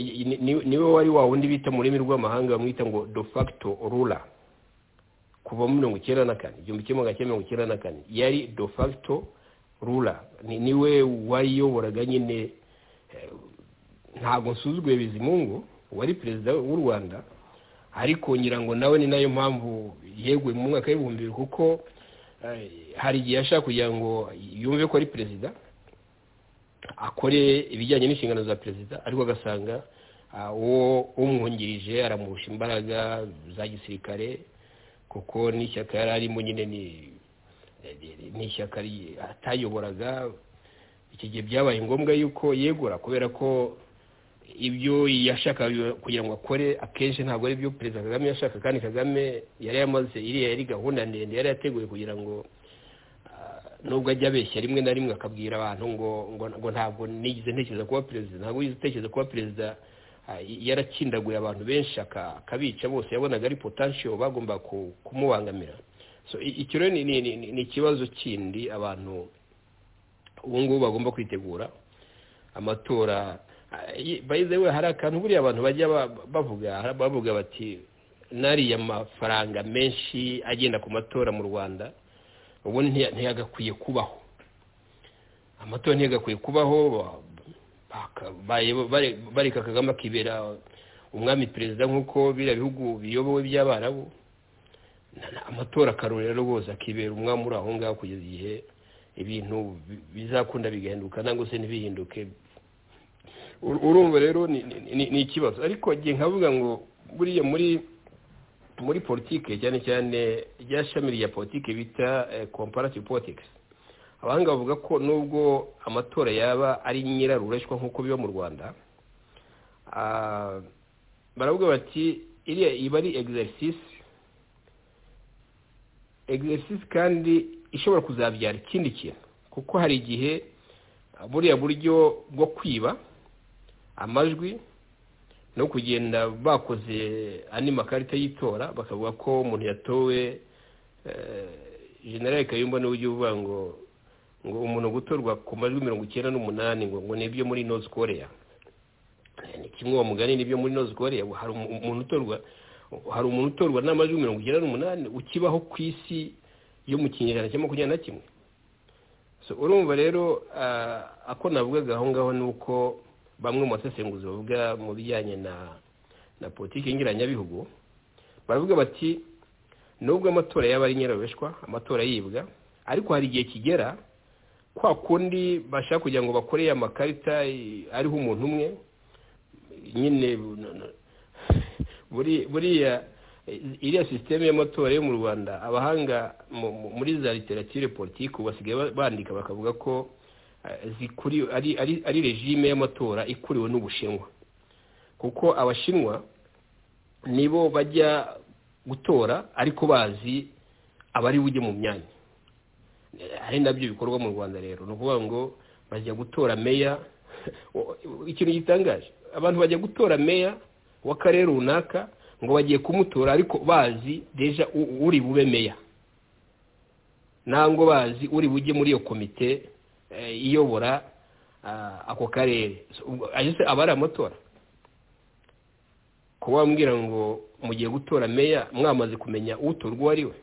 niwe wari wa wundi bita mu rurimi rw'amahanga bamwita ngo de facto rura kuva muri mirongo icyenda na kane igihumbi kimwe magana cyenda mirongo icyenda na kane yari de facto rura niwe wayiyoboraga nyine ntabwo nsuzuguye bizimungu wari perezida w'u rwanda ariko ngira ngo nawe ni nayo mpamvu yeguye mu mwaka w'ibihumbi bibiri kuko hari igihe ashaka kugira ngo yumve ko ari perezida akore ibijyanye n'inshingano za perezida ariko agasanga uwo umwungirije aramurusha imbaraga za gisirikare kuko n'ishyaka yari arimo nyine ni ishyaka atayoboraga iki gihe byabaye ngombwa yuko yegura kubera ko ibyo yashakaga kugira ngo akore akenshi ntabwo ari byo perezida kagame yashaka kandi kagame yari yamaze iriya yari gahunda ndende yari yateguye kugira ngo nubwo ajya abeshya rimwe na rimwe akabwira abantu ngo ngo ntabwo nigeze ntekereza kuba perezida ntabwo yigeze utekereza kuba perezida yarakindaguye abantu benshi akabica bose yabonaga ari potansiyo bagomba kumubangamira icyo rero ni ikibazo kindi abantu ubu ngubu bagomba kwitegura amatora bayizewe hari akantu buriya abantu bajya bavuga bavuga bati nariya mafaranga menshi agenda ku matora mu rwanda ubu ntiyagakwiye kubaho amatora ntiyagakwiye kubaho bareka kagame akibera umwami perezida nk'uko biriya bihugu biyobowe by'abarabu amatora akarorero rwose akibera umwami uri aho ngaho kugeza igihe ibintu bizakunda bigahinduka nangwa se ntibihinduke urumva rero ni ikibazo ariko igihe nkavuga ngo buriya muri muri politike cyane cyane rya shami rya politike bita comparative politics abahanga bavuga ko nubwo amatora yaba ari nyirarureshwa nk'uko biba mu rwanda baravuga bati iriya iba ari exercise exercise kandi ishobora kuzabyara ikindi kintu kuko hari igihe buriya buryo bwo kwiba amajwi no kugenda bakoze andi makarita y'itora bakavuga ko umuntu yatowe generale kayumba niwe ujya uvuga ngo ngo umuntu gutorwa ku majwi mirongo icyenda n'umunani ngo ngo ni ibyo muri nozi koreya ni kimwe uwo mugani n'ibyo muri nozi koreya hari umuntu utorwa hari umuntu utorwa n'amajwi mirongo icyenda n'umunani ukibaho ku isi yo mu kinyejana cya makumyabiri na kimwe urumva rero ako navugaga aho ngaho ni uko bamwe mu basesenguzi bavuga mu bijyanye na na politiki y'ingiranyabihugu baravuga bati nubwo amatora yaba ari nyirabeshwa amatora yibwa ariko hari igihe kigera kwa kundi bashaka kugira ngo bakoreye amakarita ariho umuntu umwe nyine buriya iriya sisiteme y'amatora yo mu rwanda abahanga muri za literature politiki basigaye bandika bakavuga ko ari regime y'amatora ikuriwe n'ubushinwa kuko abashinwa nibo bajya gutora ariko bazi abari bujye mu myanya ari nabyo bikorwa mu rwanda rero ni ukuvuga ngo bajya gutora meya ikintu gitangaje abantu bajya gutora meya w'akarere runaka ngo bagiye kumutora ariko bazi deja uri bube meya ntabwo bazi uri bujye muri iyo komite iyobora ako karere aba ari amatora kuba wambwira ngo mugiye gutora meya mwamaze kumenya utorwa uwo ari we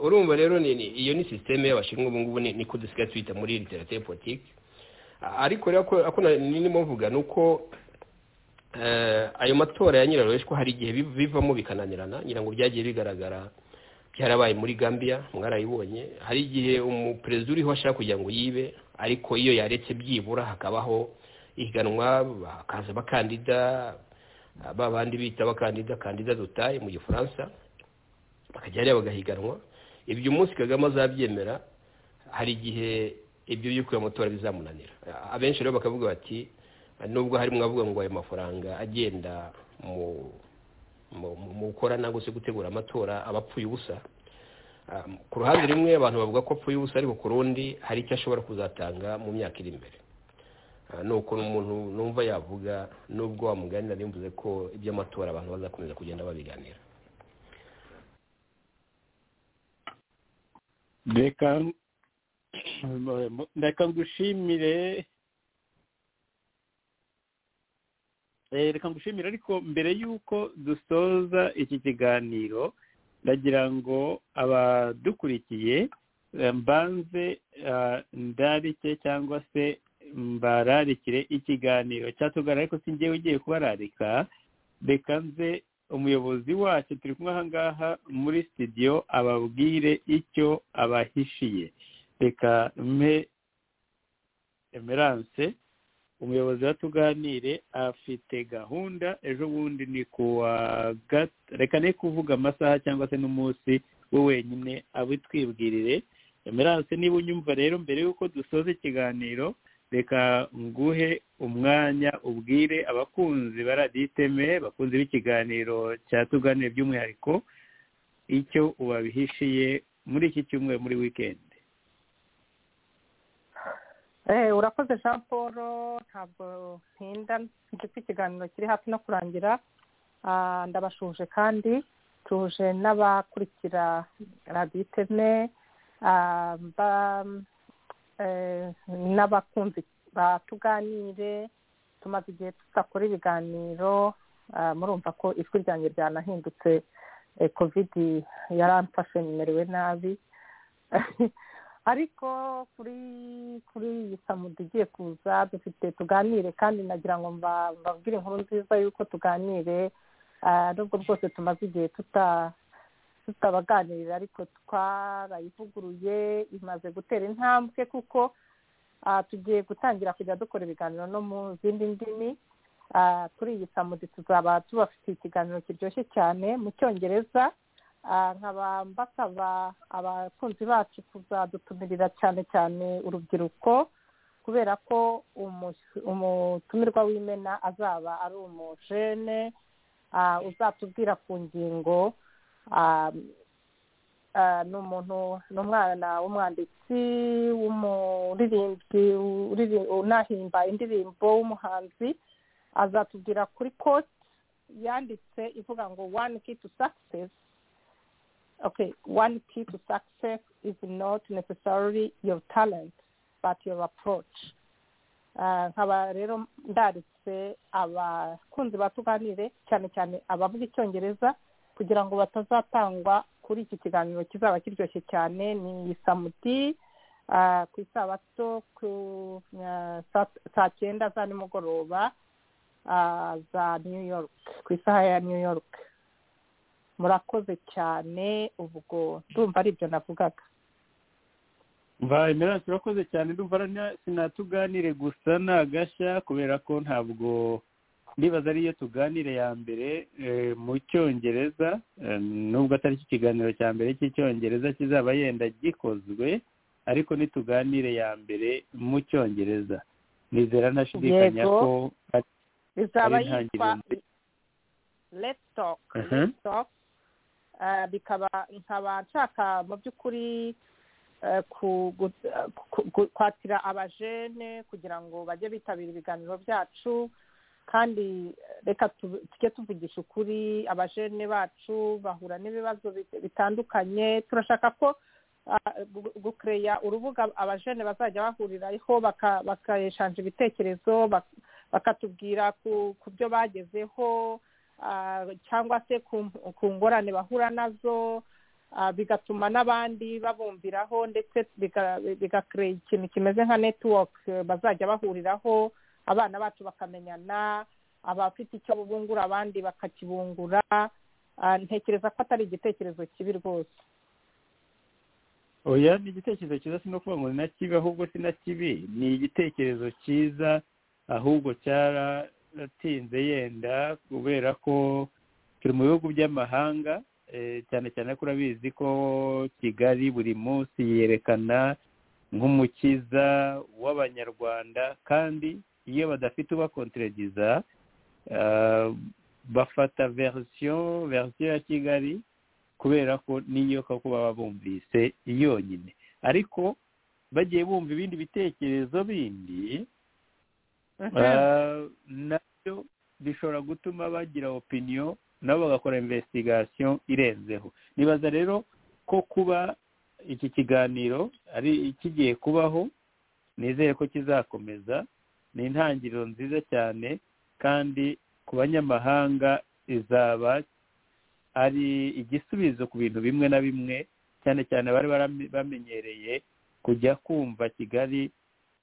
urumva rero iyo ni sisiteme y'abashinwa ubu ngubu ni ko dusigaye twita muri literature politiki ariko rero ko n'irimo mvuga ni uko ayo matora ya nyirarureshwa hari igihe bivamo bikananirana ngira ngo byagiye bigaragara byarabaye muri gambia mwarayibonye hari igihe umuperezida uriho ashaka kugira ngo yibe ariko iyo yaretse byibura hakabaho ihiganwa hakaza abakandida ba bandi bita abakandida kandida dutaye mu gifaransa bakajya hariya bagahiganwa ibyo umunsi kagame azabyemera hari igihe ibyo by'uko iyo matora bizamunanira abenshi rero bakavuga bati nubwo harimo avuga ngo ayo mafaranga agenda mu gukora nangwa se gutegura amatora aba apfuye ubusa ku ruhande rumwe abantu bavuga ko apfuye ubusa ariko ku rundi hari icyo ashobora kuzatanga mu myaka iri imbere ni ukuntu umuntu numva yavuga nubwo wamuganira nimbuze ko iby'amatora abantu bazakomeza kugenda babiganira reka ngushimire reka ngushimire ariko mbere y'uko dusoza iki kiganiro ndagira ngo abadukurikiye mbanze ndarike cyangwa se mbararikire ikiganiro cyatugana ariko si njyewe ugiye kubararika reka nze umuyobozi wacu turi kumwe aha ngaha muri sitidiyo ababwire icyo abahishiye reka mpe emerance umuyobozi wa tuganire afite gahunda ejo bundi ni kuwa reka ne kuvuga amasaha cyangwa se n'umunsi we wenyine abitwibwirire emerance niba unyumva rero mbere y'uko dusoza ikiganiro reka nguhe umwanya ubwire abakunzi baraditeme bakunzi b'ikiganiro cya tuganire by'umwihariko icyo ubabihishiye muri iki cyumweru muri wikendi urakoze jean paul ntabwo ntinda gifite ikiganiro kiri hafi no kurangira ndabashuje kandi tuje n'abakurikira radiyo iteme n'abakunzi batuganire tumaze igihe tudakora ibiganiro murumva ko ijwi ryanjye ryanahindutse kovidi yaramfashe nimerewe nabi ariko kuri kuri iyi samudi igiye kuza dufite tuganire kandi nagira ngo mbabwire inkuru nziza y'uko tuganire nubwo rwose tumaze igihe tutabaganirira ariko twarayivuguruye imaze gutera intambwe kuko tugiye gutangira kujya dukora ibiganiro no mu zindi ndimi kuri iyi samudi tuzaba tubafitiye ikiganiro kiryoshye cyane mu cyongereza nkaba mbasaba abakunzi bacu kuzadutumirira cyane cyane urubyiruko kubera ko umutumirwa w'imena azaba ari umujene uzatubwira ku ngingo Ah, ni umuntu ni umwana w'umwanditsi w'umuririmbyi uriri- unahimba indirimbo w'umuhanzi azatubwira kuri koti yanditse ivuga ngo one key to success okay one key to success is not necessarily your talent but your approach Ah, nkaba rero ndaritse abakunzi batuganire cyane cyane abavuga icyongereza kugira ngo batazatangwa kuri iki kiganiro kizaba kiryoshye cyane ni samudi ah, ku isabato ku ah, saa- saa cyenda za nimugoroba ah, za new york ku isaha ya new york murakoze cyane ubwo ndumva ari ibyo navugaga mbaye meranse urakoze cyane ndumva na- sinatuganire gusa ni agashya kubera ko ntabwo ndibaza ariyo tuganire ya mbere eh, mu cyongereza eh, nubwo atari cyo kiganiro cya mbere cy'icyongereza kizaba yenda gikozwe ariko nituganire ya mbere mu cyongereza nizera ntashidikanya Yego. ko ari bizaba Ari yitwa intangiriro let's talk Mhm. let's talk Ah, bikaba nkaba nshaka mu by'ukuri eh, ku- gu- eh, ku- ku- kwakira abajene kugira ngo bajye bitabira ibiganiro byacu kandi eh, reka tu- tujye tuvugisha ukuri abajene bacu bahura n'ibibazo bit- bitandukanye turashaka ko ah, gu- gukereya urubuga abajene bazajya bahuriraho baka- bakayeshanja ibitekerezo bak- bakatubwira ku ku byo bagezeho ah, cyangwa se ku ku ngorane bahura nazo ah, bigatuma n'abandi babumviraho ndetse biga- bigakurura ikintu kimeze nka netiwake bazajya bahuriraho abana bacu bakamenyana abafite icyo bungura abandi bakakibungura Ah, ntekereza ko atari igitekerezo kibi rwose oya ni igitekerezo cyiza si no kuvuga ngo ni na kibi ahubwo si na kibi ni igitekerezo cyiza ahubwo cyaratinze yenda kubera ko turi mu bihugu by'amahanga eh, cyane cyane ko urabizi ko kigali buri munsi yerekana nk'umukiza w'abanyarwanda kandi iyo badafite ubakonteregiza ah, bafata verisiyo verisiyo ya kigali kubera ko niyo koko baba bumvise yonyine ariko bagiye bumva ibindi bitekerezo bindi ah, nabyo bishobora gutuma bagira opinion nabo bagakora investigation irenzeho nibaza rero ko kuba iki kiganiro ari kigiye kubaho nizere ko kizakomeza ni intangiriro nziza cyane kandi ku banyamahanga izaba ari igisubizo ku bintu bimwe na bimwe cyane cyane bari barame- bamenyereye kujya kumva kigali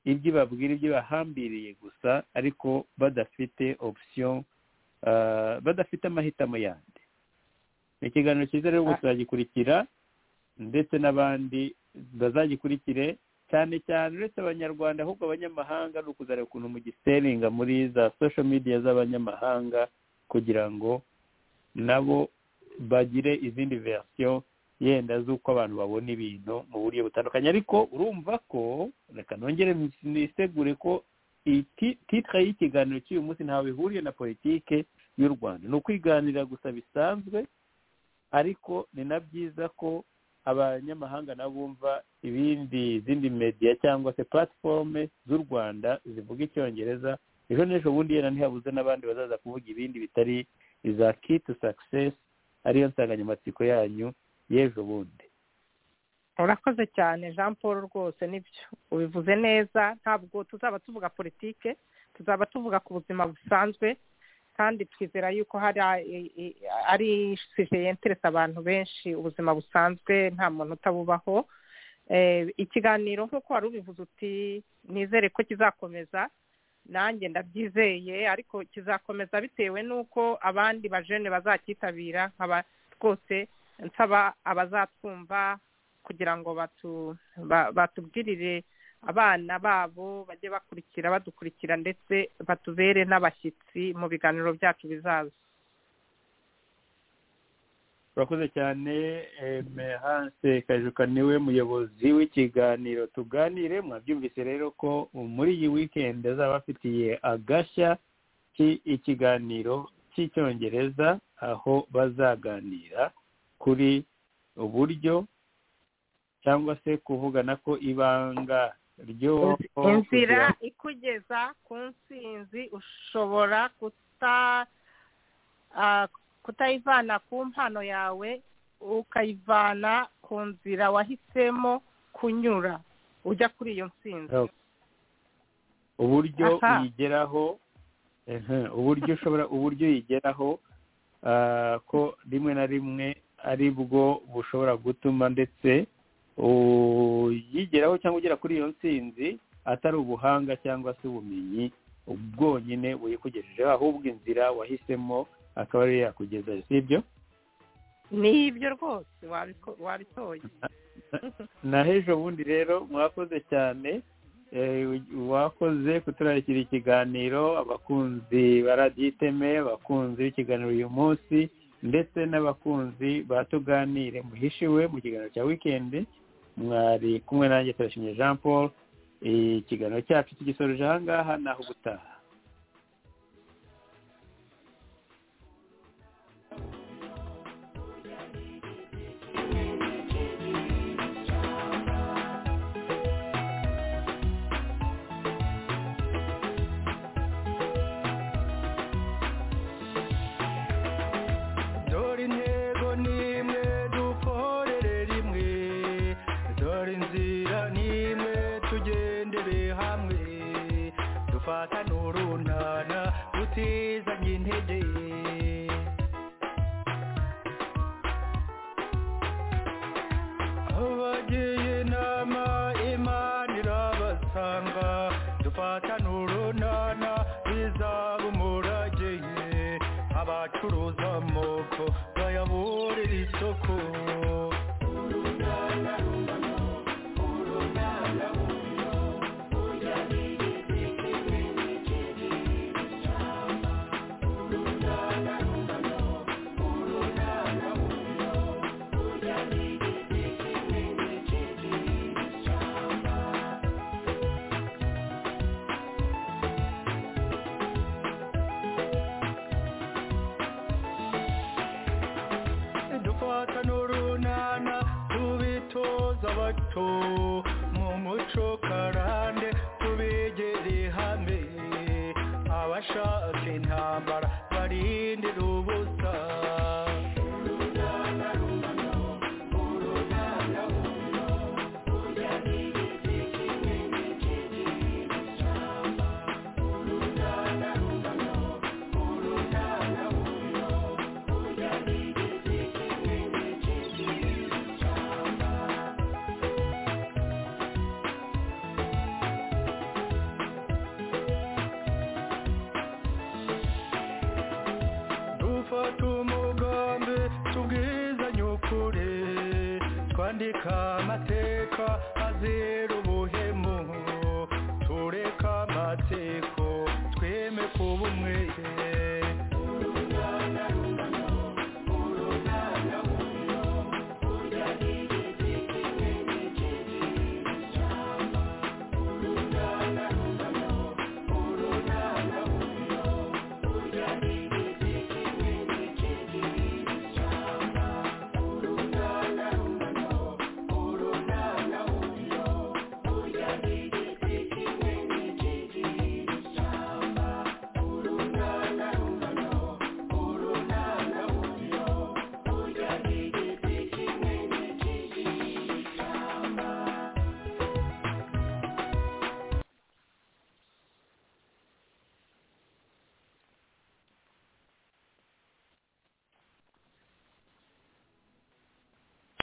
ibyo ibabwira ibyo bahambiriye gusa ariko badafite option ah, badafite amahitamo yandi ni ikiganiro cyiza rero Ah. tuzagikurikira ndetse n'abandi bazagikurikire cyane cyane uretse abanyarwanda ahubwo abanyamahanga ni ukuzareba ukuntu mugiseringa muri za social media z'abanyamahanga kugira ngo nabo bagire izindi verisiyo yenda z'uko abantu babona ibintu mu buryo butandukanye ariko urumva ko reka nongere nisegure ko iti- titire y'ikiganiro cy'uyu munsi ntawe bihuriye na politike y'u rwanda ni ukwiganira gusa bisanzwe ariko ni na byiza ko abanyamahanga nabo bumva ibindi izindi media cyangwa se platiforume z'u rwanda zivuga icyongereza ejo n'ejo bundi yenda ntihabuze n'abandi bazaza kuvuga ibindi bitari iza key to success ariyo nsanganyamatsiko yanyu y'ejo bundi urakoze cyane jean paul rwose nibyo ubivuze neza ntabwo tuzaba tuvuga politike tuzaba tuvuga ku buzima busanzwe kandi twizera yuko hari a- i- i- ari suje yenteresa abantu benshi ubuzima busanzwe nta muntu utabubaho Eh, ikiganiro nk'uko wari ubivuze uti nizere ko kizakomeza nanjye ndabyizeye ariko kizakomeza bitewe n'uko abandi bajene bazakitabira nkaba rwose nsaba abazatwumva kugira ngo batu ba- batubwirire abana babo bajye bakurikira badukurikira ndetse batubere n'abashyitsi mu biganiro byacu bizaza urakoze cyane eh, mehanse kajuka niwe muyobozi w'ikiganiro tuganire mwabyumvise rero ko muri iyi weekend azaba afitiye agashya ki- ikiganiro cy'icyongereza aho bazaganira kuri uburyo cyangwa se kuvugana ko ibanga ryo inzira ikugeza ku nsinzi ushobora kuta ah, kutayivana ku mpano yawe ukayivana ku nzira wahisemo kunyura ujya kuri iyo nsinzi Oh. uburyo Aha. uyigeraho ehe, uburyo ushobora uburyo uyigeraho ah, ko rimwe na rimwe ari bwo bushobora gutuma ndetse uyigeraho cyangwa ugera kuri iyo nsinzi atari ubuhanga cyangwa se ubumenyi bwonyine buyikugejejeho ahubwo inzira wahisemo akaba ariyo yakugezayo si ibyo ni ibyo rwose wabiko- wabitoye naho ejo bundi rero mwakoze cyane eh, wakoze kuturarikira ikiganiro abakunzi ba radiyo iteme abakunzi b'ikiganiro uyu munsi ndetse n'abakunzi ba tuganire muhishiwe mu kiganiro cya wikendi mwari kumwe nanjye turashimye jean paul Eh, ikiganiro cyacu tugisoreje aha ngaha naho gutaha dore intego n'imwe dukorere rimwe dore inzira n'imwe tugendere hamwe dufatane urunana tutizanye intege abagiye inama imana irabasanga dufatane urunana bizaba umurage abacuruza amoko bayaburira isoko dufata n'urunana tubitoza abato mu muco karande tubegere hamwe abashaka intambara barindira ubusa dufata umugambi tubwizanye ukuri twandika amateka azira